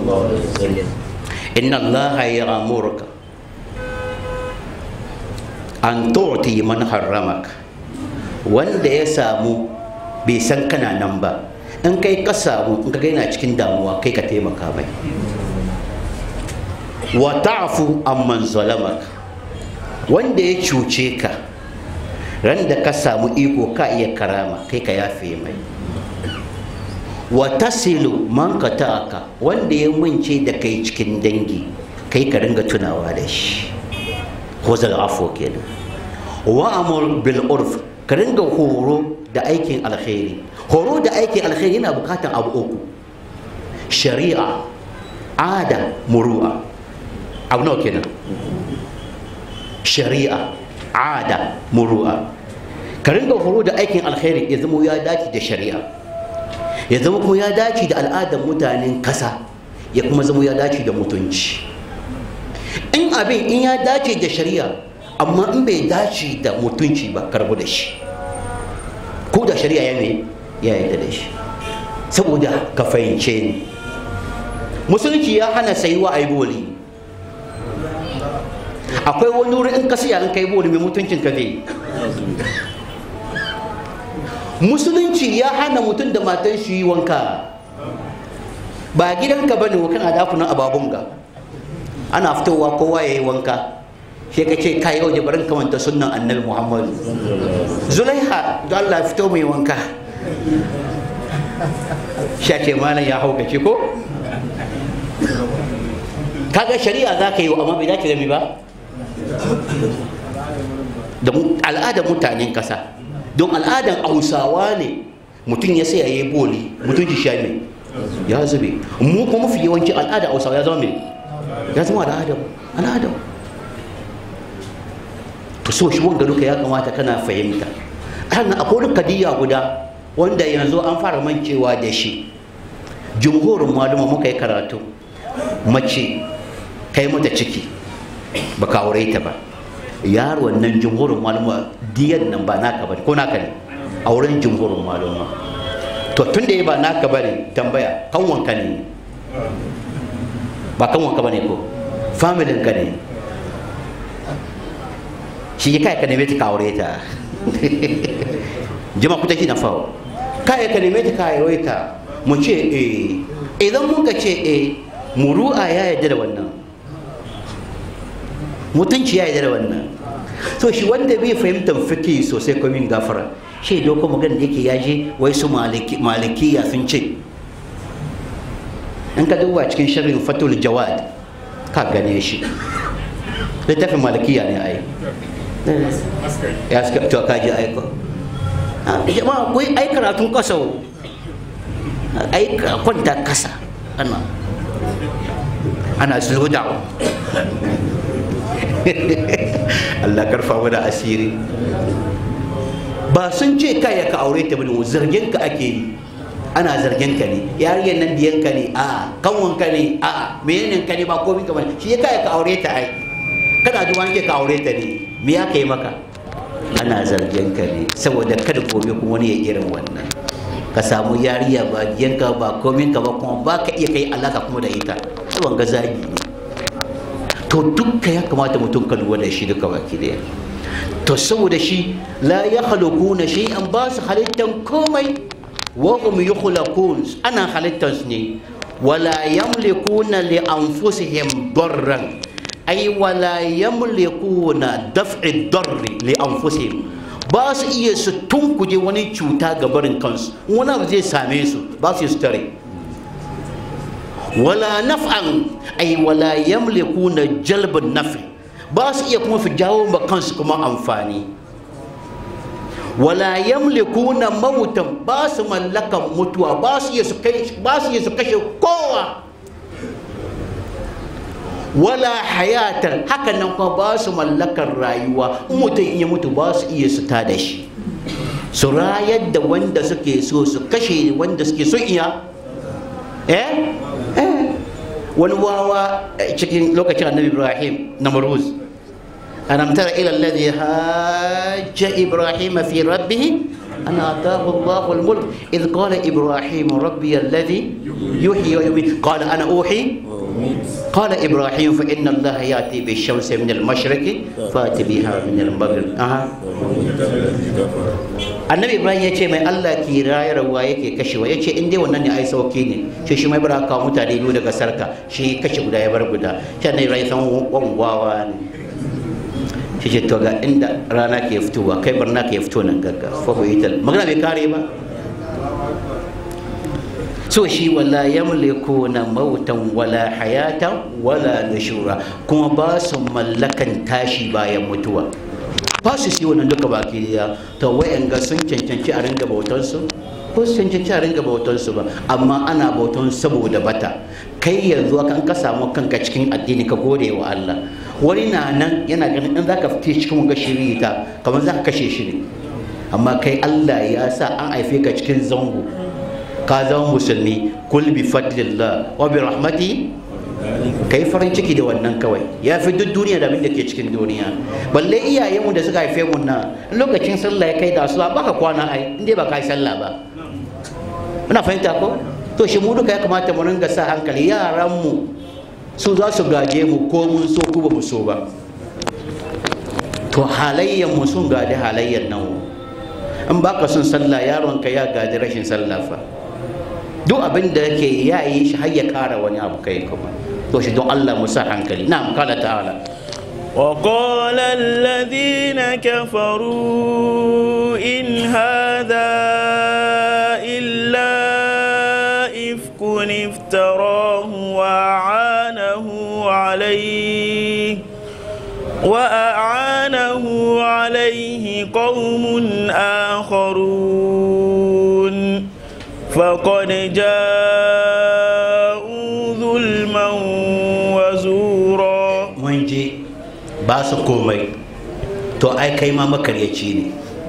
Speaker 3: inna allaha ya'muruka an tu'ti man harramaka wanda ya samu bai san kana nan ba in kai ka samu in ka yana cikin damuwa kai ka taimaka mai wa ta'fu amman zalamaka wanda ya cuce ka ran da ka samu iko ka iya karama kai ka yafe mai wa tasilu man ka ta'aka wanda ya mance da kai cikin dangi kai ka ringa tunawa da shi hozal afo kenan wa amur bil urf ka ringa horo da aikin alkhairi horo da aikin alkhairi yana bukatan abu uku shari'a ada muru'a abu nawa kenan shari'a ada muru'a ka ringa horo da aikin alkhairi ya zama ya dace da shari'a ya zama kuma ya dace da al'adar mutanen kasa ya kuma zama ya dace da mutunci in abin in ya dace da shari'a amma in bai dace da mutunci ba karbu da shi ko da shari'a ya ne ya yi da shi saboda ka fahimce ni musulunci ya hana sayuwa a yi boli akwai wani wuri in ka siya in kai boli mai mutuncin ka zai musulunci ya hana mutum da matan shi yi wanka ba gidanka bane wa kana dakunan ababunga ana fitowa kowa ya yi wanka sai ka ce ka yau da barin kamanta sunan annabi muhammadu zulaiha da allah fito mai wanka sha ce malam ya haukace ko kaga shari'a za ka yi amma bai dace da mi ba da al'adar mutanen kasa don al'adar hausawa ne mutum ya sai ya yi boli mutum ki sha mai ya zube mu kuma mafi yawanci al'adar hausawa ya zama mai ya zama al'adar al'adar to so shi wanga duka ya kamata kana fahimta hannun akwai wani kadiyya guda wanda yanzu an fara mancewa da shi jumhurin maluma muka yi karatu mace kai mata ciki ba ka aure ta ba yaro nan jumhurin maluma diyan nan ba naka ba ko naka ne auren jumhurin maluma to tun da ya ba naka ba ne tambaya kanwanka ne ba kanwanka ba ne ko familin ka ne shi kai ka neme ta ka aure ta jama ku take na fawo kai ka neme ta ka aure ta mu ce eh idan mun ka ce eh muru'a ya yarda da wannan mutunci ya yarda da wannan so shi wanda bai fahimtar fiki sosai ko min gafara shi doko magana da yake ya je wai su malikiya sun ce in ka duba cikin sharrin fatul jawad ka gane shi littafin malikiya ne ai ya suka to ka ji aiko jama'a kuyi ai karatun kasa ai kwanta kasa ana ana slow down Allah karfa mana asiri ba sun ce kai ka aure ta bane zargin ka ake yi ana zargin ka ne yariyar nan diyan ka ne a kanwan ka ne a menene ka ne ba komai ka bane shi ya kai ka aure ta ai kana ji wani ka aure ta ne me ya kai maka ana zargin ka ne saboda kada gobe kuma wani ya irin wannan ka samu yariya ba diyanka ba komai ka ba kuma ba ka iya kai alaka kuma da ita wannan ga zagi ne to dukka ya kamata mutum ka lura da shi duka baki daya to saboda shi la ya halukuna shay'an ba su halittan komai wa hum yukhlaqun ana halittan su ne wala yamlikuna li anfusihim darran ay wala yamlikuna daf'i darri li anfusihim ba su iya su tunkuje wani cuta ga barin kansu wani abu zai same su ba su su tare wala naf'an ay wala yamlikuna jalbun nafi ba su iya kuma su jawo ma kansu kuma amfani wala yamlikuna mautan ba su mallakan mutuwa ba su iya su kai ba su iya su kashe kowa wala hayatan hakan nan kuma ba su mallakar rayuwa in mutum in ya mutu ba su iya su tada shi su rayar da wanda suke so su kashe wanda suke so iya eh eh wani wawa cikin lokacin annabi ibrahim na maruz alam tara ila alladhi hajja ibrahim fi rabbih أن آتاه الله الملك إذ قال إبراهيم ربي الذي يحيي ويميت قال أنا أوحي قال إبراهيم فإن الله يأتي بالشمس من المشرق فأت بها من المغرب أها annabi ibrahim ya ce mai allah ki rayarwa yake kashewa ya ce in dai wannan ne ai sauki ne shi shi mai bara kawo mutane biyu daga sarka shi kashe guda ya bar guda shi annabi ibrahim san wangwawa ne shi ce to ga inda rana ke fitowa kai barna ke fito nan gagga fa ita magana bai kare ba so shi wala yamlikuna mautan wala hayatan wala nushura kuma ba su mallakan tashi bayan mutuwa ba su si wannan duka baki daya to wayanga sun cancanci a ringa bautansu ko su cancanci a ringa bautansu ba amma ana bautan saboda bata kai yanzu kan ka samu kanka cikin addini ka gode wa Allah wani na nan yana ganin in zaka fite cikin wanga shirita kamar zaka kashe shi ne amma kai Allah ya sa an haife ka cikin zango ka zama musulmi kul bi fadlillah wa bi rahmati kai farin ciki da wannan kawai ya fi duk duniya da abin da ke cikin duniya balle iyayenmu da suka haife mu na lokacin sallah ya kai da su baka kwana ai inda ba ka yi sallah ba muna fahimta ko to shi mu duka ya kamata mu ringa sa hankali yaran mu su za su gaje mu ko mun so ko ba mu so ba to halayyan mu sun gadi halayyan nan in baka son sallah yaronka ya gadi rashin sallah fa duk abin da yake ya yi shi har ya kara wani abu kai kuma to shi don Allah mu sa hankali na'am kala ta'ala
Speaker 2: وقال الذين كفروا إن هذا إلا إفك افتراه وأعانه عليه وأعانه عليه قوم آخرون فقد جاءوا ظلما وزورا
Speaker 3: mun je ba su komai to ai kai ma makaryaci ne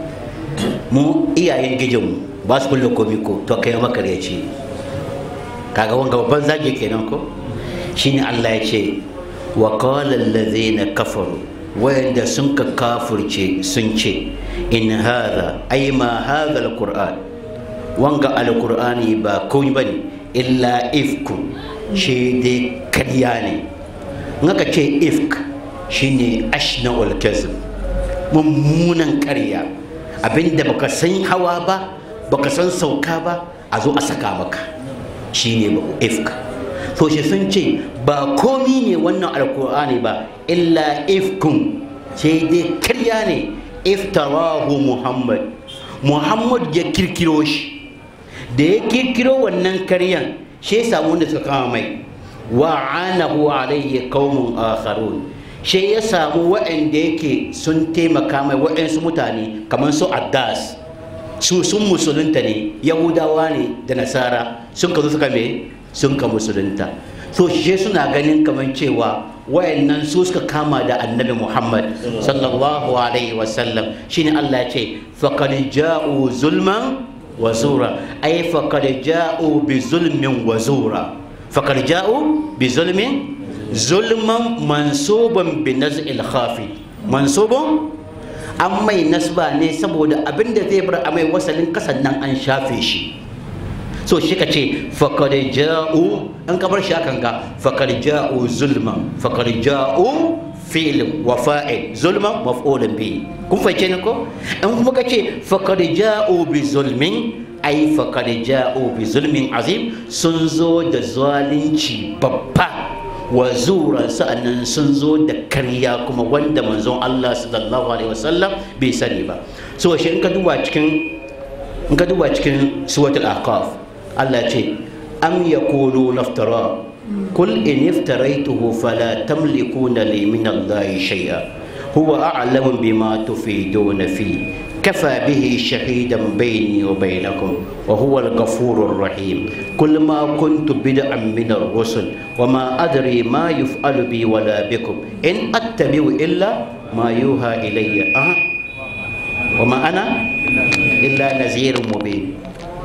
Speaker 3: mu iyayen gijinmu ba su kulle komi ko to kai ma makaryaci ne kaga wanga babban zage kenan ko shine Allah ya ce wa qala allazina kafaru wayanda sun ka kafurce sun ce in hadha ay ma hadha alquran wanga alqur'ani ba komai bane illa ifkun shi dai karya ne ngaka ce ifk shine ashna'ul kazib mummunan karya abinda baka san hawa ba baka san sauka ba a zo a saka maka shine ifk to shi sun ce ba komi ne wannan alkur'ani ba illa ifkun sai dai karya ne iftarahu muhammad muhammad ya kirkiro shi da ya kirkiro wannan karyan shi ya samu wanda suka kama mai wa anahu alayhi qaumun akharun shi ya samu waɗanda yake sun taimaka mai waɗansu mutane kamar su addas su sun musulunta ne yahudawa ne da nasara sun ka zo suka me sun ka musulunta so shi suna ganin kamar cewa wayannan su suka kama da annabi muhammad sallallahu alaihi wasallam shine allah ya ce faqad ja'u zulman wa zura ay faqad ja'u bi zulmin wa zura faqad ja'u bi zulmin zulman mansuban bi naz'il khafi mansubun an mai nasba ne saboda abinda zai bar a mai wasalin kasan nan an shafe shi so shi ka ce fakar ja'u an kamar shi akan ga fakar ja'u zulman fakar ja'u filin wa fa'il zulman maf'ulun bi kun fahimce ni ko in kuma ka ce fakar ja'u bi zulmin ai fakar ja'u bi zulmin azim sun zo da zalunci babba wa zuran sa'annan sun zo da karya kuma wanda manzon Allah sallallahu alaihi wasallam bai sani ba so shi in ka duba cikin in ka duba cikin suratul ahqaf Allah ce am yaqulu naftara kul in iftaraituhu fala tamlikuna li min Allah shay'a huwa a'lamu bima tufiduna fi كفى به شهيدا بيني وبينكم وهو الغفور الرحيم كل ما كنت بدعا من الرسل وما أدري ما يفعل بي ولا بكم إن أتبع إلا ما يوحى إلي أه؟ وما أنا إلا نذير مبين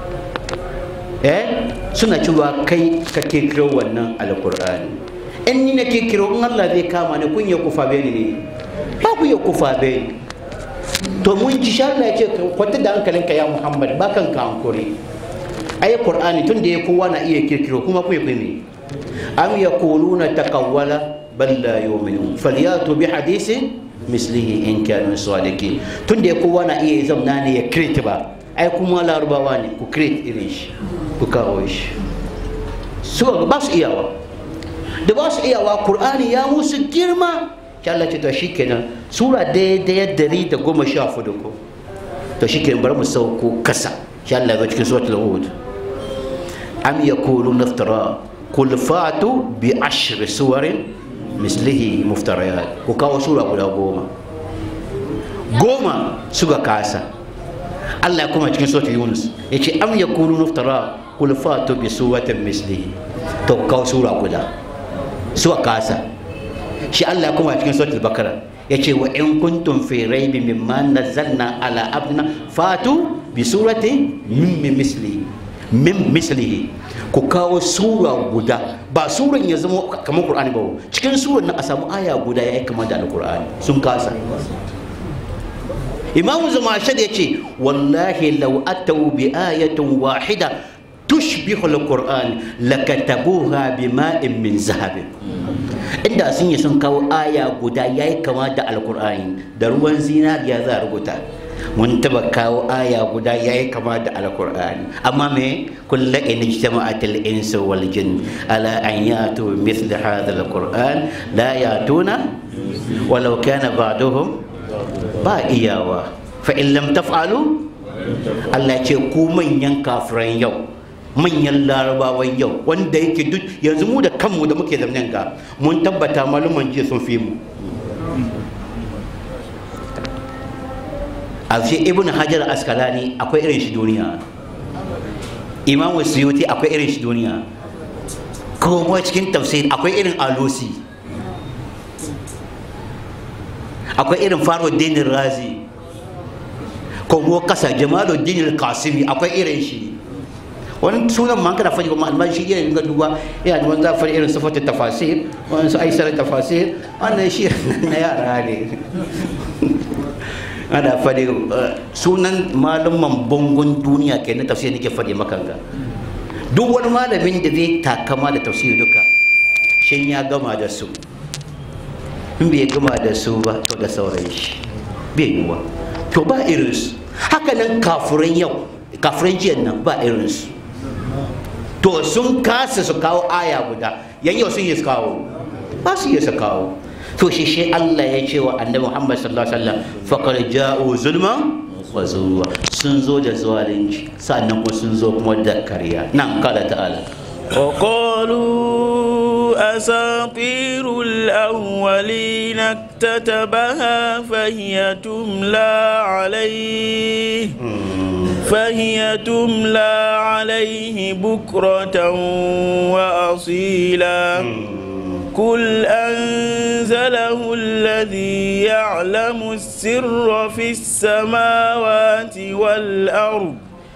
Speaker 3: eh suna cewa kai ka kekiro wannan alkur'ani in ni na kekiro in Allah zai kama ni kun ya kufa beni ne ba ku ya kufa beni to mun ji sha Allah ya ce kwata da hankalinka ya Muhammad ba kan ka hankuri ai Qur'ani tun da ya kowa na iya kirkiro kuma ku yi me am yaquluna taqawwala bal la yu'minun falyatu bi hadithin mislihi in kanu sadiqin tun da ya kowa na iya zamna ne ya create ba ai kuma larabawa ne ku create irin shi ku kawo shi su ba su iyawa da ba su iyawa Qur'ani ya musu girma shi Allah ce to shikenan sura daidai dari da goma sha fudu ko to shikenan bari mu sauko kasa shi Allah ya cikin suratul hud am yaqulu naftara qul fatu bi ashri suwarin mislihi muftariyat ku kawo sura guda goma goma suka kasa Allah ya kuma cikin suratul yunus yace am yaqulu naftara qul fatu bi suwatin mislihi to kawo sura guda suka kasa shi Allah kuma cikin suratul bakara yace wa in kuntum fi raibin mimma nazzalna ala abdina fatu bi surati min misli min mislihi ku kawo sura guda ba suran ya zama kamar qur'ani ba cikin suran nan a samu aya guda yayi kamar da alqur'ani sun kasa imamu zamashad yace wallahi law atau bi ayatin wahida tushbihu alquran lakatabuha bima'in min zahabin inda sun yi sun kawo aya guda yayi kama da alqur'ani da ruwan zinariya za a rubuta mun taba kawo aya guda yayi kama da alqur'ani amma me kullu in ijtama'at al-insu wal jin ala an yatu mithla hadha alquran la yatuna walau kana ba'duhum ba iyawa fa in lam taf'alu Allah ce ku manyan kafiran yau manyan larabawan yau wanda yake duk yanzu mu da kanmu da muke zamanin ga mun tabbata maluman jiya sun fi mu a ce ibn hajar askalani akwai irin shi duniya imam suyuti akwai irin shi duniya kuma cikin tafsir akwai irin alusi akwai irin faruddin razi kuma kasa jamaluddin kasimi akwai irin shi wani sunan man kana faɗi kuma almashi shi irin ga duba yana da wani za faɗi irin sifatin tafasir wani su aisar tafasir wannan shi na yara ne ana faɗi sunan malaman bangon duniya ke na tafsir nake faɗi maka ga duk wani malamin da zai takama da tafsir duka shin ya gama da su in bai gama da su ba to da sauran shi bai yiwa to ba irinsu haka nan kafuran yau kafuran jiyan nan ba irinsu to sun kasa su kawo aya guda yan yau sun yi su kawo ba su yi su kawo to shi shi Allah ya ce wa annabi Muhammad sallallahu alaihi wasallam faqad ja'u zulman wa zuwa sun zo da zalunci sannan kuma sun zo kuma da kariya nan kala ta'ala
Speaker 2: وقالوا أساطير الأولين اكتتبها فهي تملى عليه فهي تملى عليه بكرة وأصيلا قل أنزله الذي يعلم السر في السماوات والأرض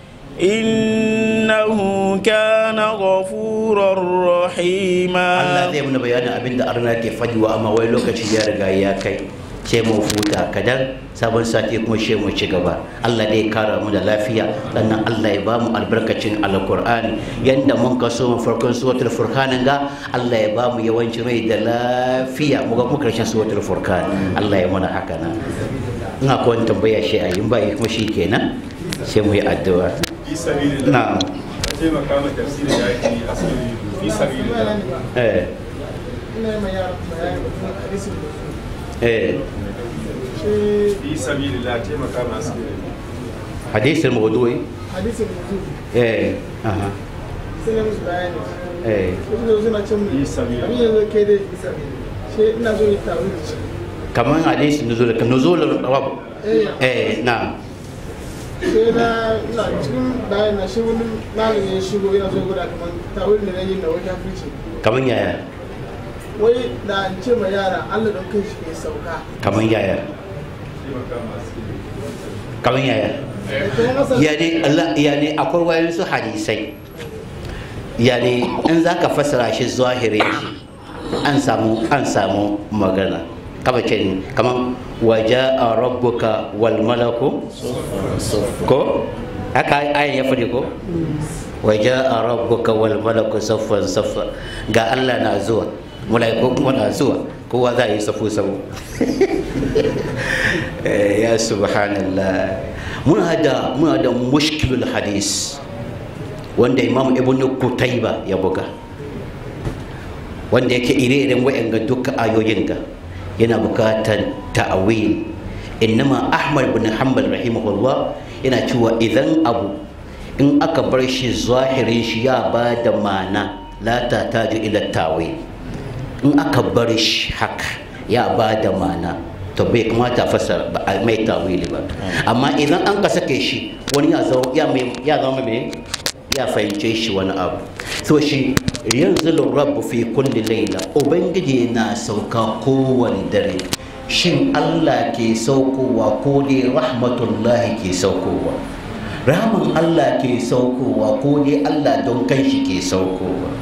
Speaker 2: إنه كان غفورا رحيما
Speaker 3: Allah zai mana bayanin abin da arna ke faɗiwa amma wai lokaci ya riga ya kai sai mu futa kadan sabon sati kuma sai mu ci gaba Allah dai kara mu da lafiya sannan Allah ya ba mu albarkacin alqur'ani yanda mun kaso mu farkon suratul furqan ga Allah ya ba mu yawanci rai da lafiya mu ga kuma karshen suratul furqan Allah ya mana haka na ina ko tambaya shi a yin bai kuma shi kenan sai mu yi addu'a
Speaker 4: fi sabilillah
Speaker 3: na'am
Speaker 4: a taimaka ma tafsirin da ake yi a cikin fi sabilillah
Speaker 3: eh
Speaker 4: ina yi ma yara bayani da hadisin da su
Speaker 3: eh
Speaker 4: shi
Speaker 5: fi sabilillah taimaka masu
Speaker 3: hadisin mawdu'i
Speaker 4: hadisin da su
Speaker 3: eh aha
Speaker 4: sai na musu bayani
Speaker 3: eh
Speaker 4: wasu da suna cin mu
Speaker 5: Isa biyu.
Speaker 4: abin yanzu kai dai isa shi ina so yi tawo da shi
Speaker 3: kaman hadisin nuzul nuzul rabb
Speaker 4: eh
Speaker 3: eh na
Speaker 4: sai na ina cikin bayani na shi wani malami ya shigo yana so ya gwada kamar tawo da na yi na wajen fice
Speaker 3: kaman yaya
Speaker 4: wai da an ce ma yara Allah don kai shi ke sauka
Speaker 3: kaman yaya
Speaker 5: taimaka masu
Speaker 3: kaman yaya
Speaker 4: da kuma masa
Speaker 3: yani Allah yani akwai wayansu hadisai yani in zaka fassara shi zahirin shi an samu an samu magana kama ce ne kaman waja'a rabbuka wal malaku ko haka ayin ya fadi ko waja'a rabbuka wal malaku saffan saffa ga Allah na zuwa malaiku kuma na zuwa kowa za yi safu safu Eh, ya subhanallah muna da muna da mushkilul hadis wanda imam ibn kutaiba ya buga wanda yake ire-iren wa'anga duka ayoyin ga yana bukatar ta'awil innama ahmad bin hanbal rahimahullah yana cewa idan abu in aka bar shi zahirin shi ya ba da mana la ta taju ila tawil in aka bar shi haka ya ba da mana to bai kamata a fassara ba a mai tawili ba amma idan an ka sake shi wani ya zama ya mai ya zama mai ya fahimce shi wani abu so shi yanzu rabu fi kulli laila ubangiji na sauka kowane dare shin Allah ke saukowa ko dai rahmatullahi ke saukowa rahman Allah ke saukowa ko dai Allah don kanshi ke saukowa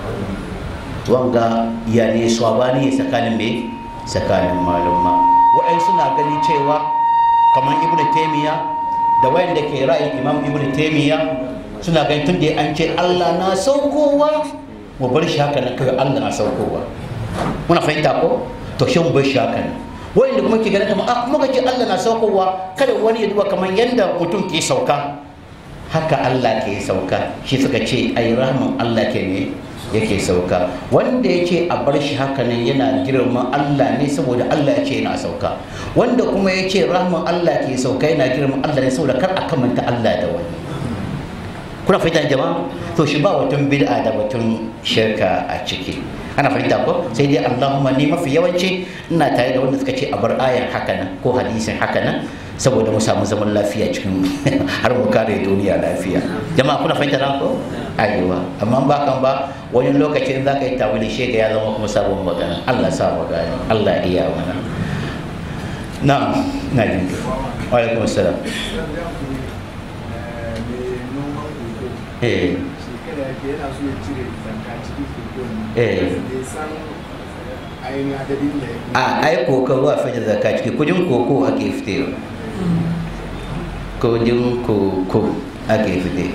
Speaker 3: wanga ya ne swabani tsakanin me tsakanin malumma wa'ai suna gani cewa kamar ibn taymiya da wayanda ke ra'ayin imam ibn taymiya suna gani tun da an ce Allah na saukowa mu bar shi haka nan kawai Allah na saukowa muna fahimta ko to shi mu bar shi haka nan wayanda kuma ke ganin kamar ah muka ce Allah na saukowa kada wani ya duba kamar yanda mutum ke sauka haka Allah ke sauka shi suka ce ai rahman Allah ke ne yake sauka wanda ya ce a bar shi haka nan yana girma Allah ne saboda Allah ya ce yana sauka wanda kuma ya ce rahman Allah ke sauka yana girma Allah ne saboda kar a kamanta Allah da wani kuna fahimta jama'a to shi ba watan bid'a da batun shirka a ciki ana fahimta ko sai dai Allahumma ni mafi yawanci ina tare da wanda suka ce a bar ayan haka nan ko hadisin haka nan saboda mu samu zaman lafiya cikin har mu kare duniya lafiya jama'a kuna fahimta na ko ayyuwa amma ba kan ba wani lokaci in zaka yi tawili shega ya zama kuma sabon magana Allah sa mu gani Allah iya mana na'am na jin wa alaikum assalam eh
Speaker 4: shekara ke yana so ya cire zanka cikin kokon
Speaker 3: Eh.
Speaker 4: bai san ainihin adadin da ya
Speaker 3: a ai koko ba fi da zaka ciki kudin koko ake fitewa kudin koko ake fite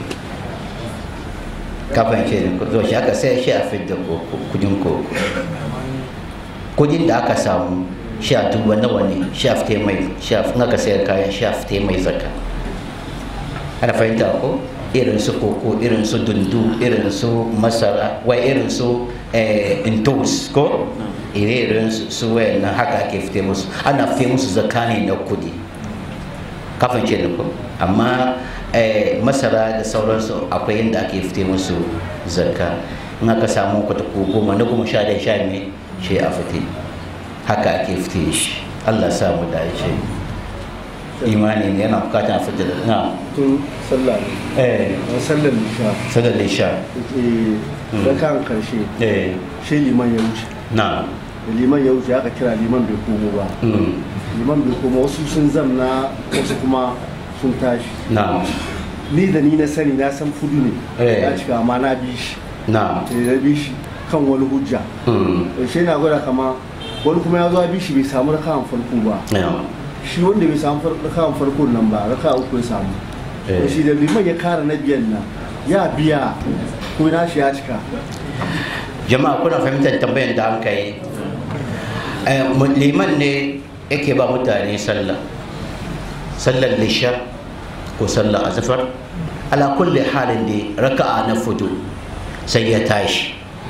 Speaker 3: kafin ce ne zo shi aka sai shi a fidda koko kudin koko kudin da aka samu shi a duba nawa ne shi a fite mai shi a in aka sayar kayan shi a fite mai zaka ana fahimta ko irin su koko irin su dundu irin su masara wai irin su eh, intos ko irin su su wayannan haka ake fite musu ana fite musu zakani na kudi kafin ce ko amma eh, masara da sauransu akwai inda ake fite musu zakka in aka samu kwata ko goma na goma sha da sha ne shi a fite haka ake fite shi allah sa mu dace imani ne yana bukatar a fite da na
Speaker 6: tun sallah ne
Speaker 3: eh
Speaker 6: a sallar nisha
Speaker 3: sadar da sha
Speaker 6: ke rakan karshe
Speaker 3: eh
Speaker 6: shi liman ya wuce
Speaker 3: na
Speaker 6: da liman ya wuce aka kira liman bai komo ba
Speaker 3: mm,
Speaker 6: liman bai komo wasu sun zamna wasu kuma sun tashi
Speaker 3: na
Speaker 6: ni da ni na sani na san fudu ne
Speaker 3: Eh.
Speaker 6: ya cika amma na bi shi
Speaker 3: na
Speaker 6: da ya bi shi kan wani hujja
Speaker 3: mm,
Speaker 6: da shi na gwada kama wani kuma ya zo ya bi shi bai samu rakawan farko ba
Speaker 3: ya,
Speaker 6: shi wanda bai samu far- rakawan farko nan ba raka uku ya samu
Speaker 3: Eh.
Speaker 6: da shi da liman ya kara na biyan nan ya biya ko na shi ya cika
Speaker 3: jama'a kuna fahimtar tambayar da aka yi Eh, mu- liman ne yake ba mutane sallah sallar lisha ko sallar azfar ala kulli halin da raka'a na fudu sai ya tashi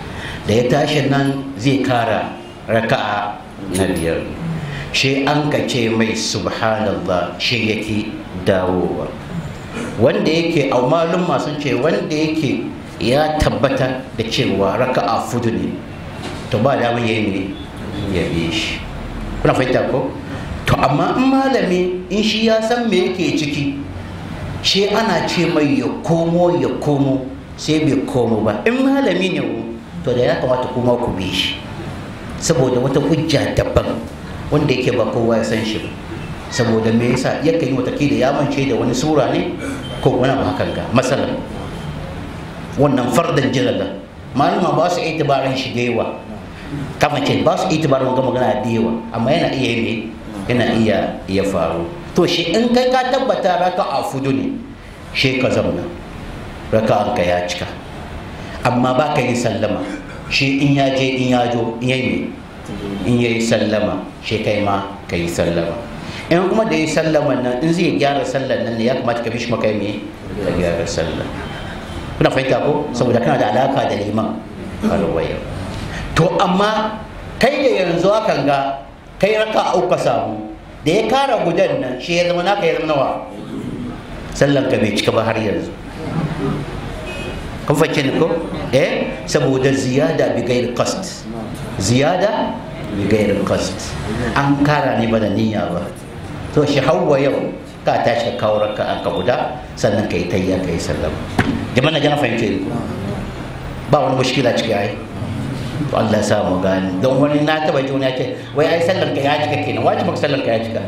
Speaker 3: da ya tashi nan zai kara raka'a na biyar shi an ka ce mai subhanallah shi yake dawowa wanda yake a malum masu ce wanda yake ya tabbata da cewa raka'a fudu ne to ba da ya yi ya bi shi kuna fahimta ko to amma in malami in shi ya san me yake ciki shi ana ce mai ya komo ya komo sai bai komo ba in malami ne to da ya kamata kuma ku bi shi saboda wata hujja daban wanda yake ba kowa ya san shi ba saboda me yasa yakan yi watakila ya mance da wani sura ne ko wani abu hakan ga masalan wannan fardan jalala malama ba su itibarin shi da yawa kama ce ba su itibarin wanga magana da yawa amma yana iya ne yana iya iya faru to shi in kai ka tabbata raka a fudu ne shi ka zauna raka ka ya cika amma ba ka yi sallama shi in ya je in ya jo in yayi ne in yayi sallama shi kai ma ka yi sallama in kuma da yi sallama nan in zai gyara sallan nan ne ya kamata ka bi shi maka me ka gyara sallan kuna fahimta ko saboda kana da alaka da liman alwaya to amma kai da yanzu hakan ga kai raka uku samu da ya kara gudan nan shi ya zama naka ya zama nawa sallan ka bai cika ba har yanzu kun fahimci ni ko eh saboda ziyada bi gairi qasd ziyada bi gairi qasd an kara ne ba da niyya ba to shi hawa yau ka tashi ka kawo raka an ka guda sannan ka yi tayya ka yi sallama jama'a na jana fahimce ni ba wani mushkila ciki ai to Allah ya sa mu gani don wani na taba ji wani ya ce wai ai sallar ka ya cika kenan wajibin sallar ka ya cika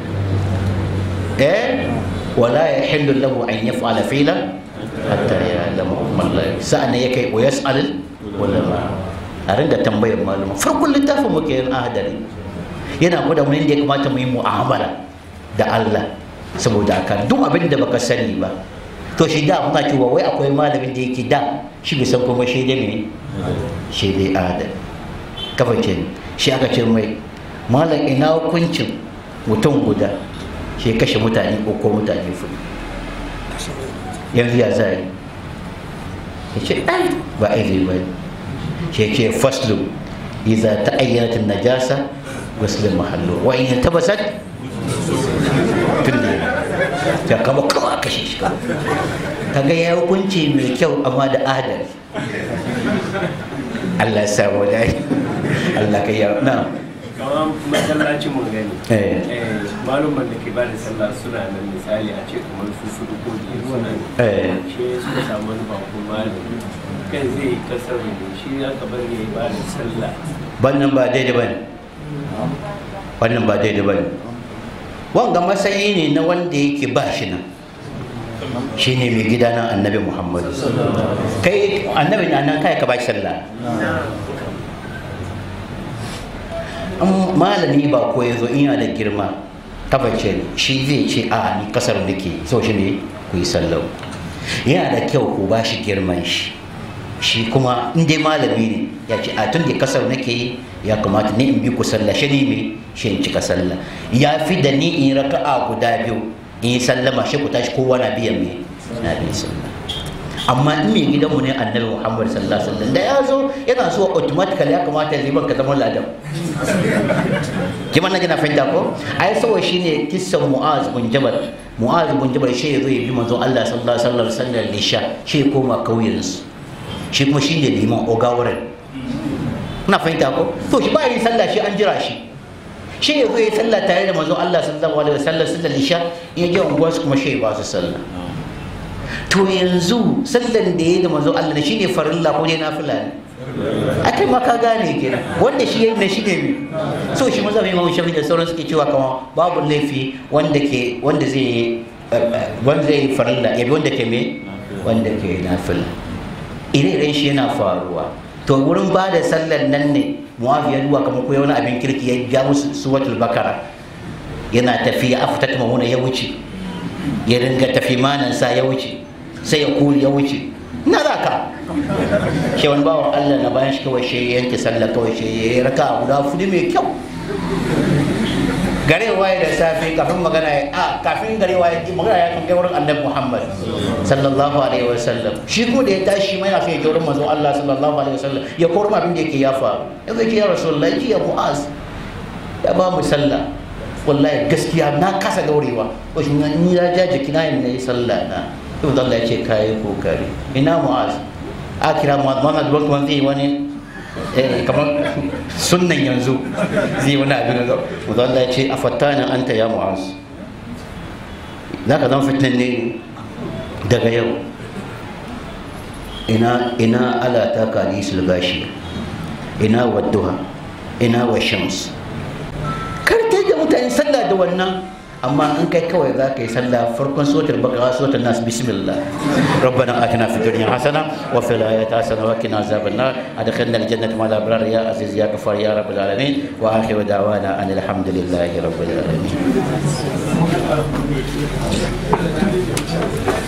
Speaker 3: eh wala yahillu lahu an yaf'ala fi'lan hatta ya'lamu man la sa'an ya kai wa yas'al ulama a ringa tambayar malama farkon littafin muke yin ahadari yana gwada mu inda ya kamata mu yi mu'amala da Allah saboda aka duk abin da baka sani ba to shi da muna cewa wai akwai malamin da yake da shi bai san kuma shi dai me shi dai adam kafa ce shi aka ce mai malam ina hukuncin mutum guda shi kashe mutane ko ko mutane fudu yanzu ya zai ya ce ai ba aizi ba shi ce faslu idza ta'ayyanat an-najasa ghusl mahallu wa in tabasat tunda ya kama kama kashe shi kaga ya hukunci mai kyau amma da adal Allah ya samu dai Allah ka yi na
Speaker 5: kamar masallacin mun gani
Speaker 3: Eh.
Speaker 5: eh, malumman da ke bada sallah suna nan misali a ce kamar su su ko biyar suna nan
Speaker 3: Eh.
Speaker 5: shi suka samu wani bako malami kan zai yi kasar ne shi ya ka bari ya yi bada sallah
Speaker 3: wannan ba daidai bane wannan ba daidai bane wanga matsayi ne na wanda yake ba shi nan shi ne mai gida nan annabi muhammadu kai annabi na nan kai ka ba shi sallah an malami ba ko ya zo in yana da girma tabbace shi zai ce a ni kasar nake so shi ne ku yi sallau yana da kyau ku ba shi girman shi shi kuma in dai malami ne ya ce a tun da kasar nake yi ya kamata ni in bi ku sallah shi ne me shi in cika sallah ya fi da ni in raka'a guda biyu in yi sallama shi ku tashi kowa na biyan me na biyan sallah amma in mai gidanmu ne annabi muhammad sallallahu alaihi wasallam da ya zo yana so automatically ya kamata ya liban ka zama ladan kiman na jina fahimta ko ai saboda shine kissan mu'az bin jabal mu'az bin jabal shi ya zo ya bi manzo Allah sallallahu alaihi wasallam sallar lisha shi ya koma kauyen su shi kuma shine liman ogawaren na fahimta ko to shi ba yin sallah shi an jira shi shi ya zo ya sallah tare da manzo Allah sallallahu alaihi wasallam sallar lisha in ya je unguwarsu kuma shi ya ba su sallah to yanzu sallan da ya da manzo Allah ne shine farilla ko dai nafila ne a kai ma ka gane kenan wanda shi yayi na shi ne mi so shi maza mai mamu shafi da sauran suke cewa kama babu laifi wanda ke wanda zai wanda zai farilla ya bi wanda ke me wanda ke nafila ire-iren shi yana faruwa to wurin ba da sallan nan ne muawiya duwa kamar ko wani abin kirki ya ja musu suwatul bakara yana tafiya aftat mamuna ya wuce ya ringa tafi manansa ya wuce sai ya kuri ya wuce na za ka shi wani bawan allah na bayan shi kawai shi ya yanke sallah kawai shi ya yi raka guda fudu mai kyau gare waye da safe kafin magana ya a kafin gare waye magana ya kan kai wurin annabi Muhammad sallallahu alaihi wasallam shi ko da ya tashi mai yana so ya je wurin manzon Allah sallallahu alaihi wasallam ya koro abin da yake ya faru ya ce ya rasulullahi ji ya mu'az ya ba mu sallah wallahi gaskiya na kasa daurewa ko shi ni ya ja jiki na yin sallah na to Allah ya ce kai kokari ina mu'az a kira mu'az Muhammad wani zai wani eh kamar sunnan yanzu zai wani abin da mu'az Allah ya ce afattana anta ya mu'az zaka zan fitnan ne daga yau ina ina ala ta kalisul gashi ina wadduha ina wa shams kar ta da mutane sallah da wannan amma in kai kawai za ka yi sallah farkon sotar bakara sotar nasu bismillah rabbana atina fid dunya hasana wa fil ayati hasana wa qina azaban nar adkhilna al jannata ma la abrar ya aziz ya ghafar ya rabbal alamin wa akhiru da'wana anil hamdulillahi rabbil alamin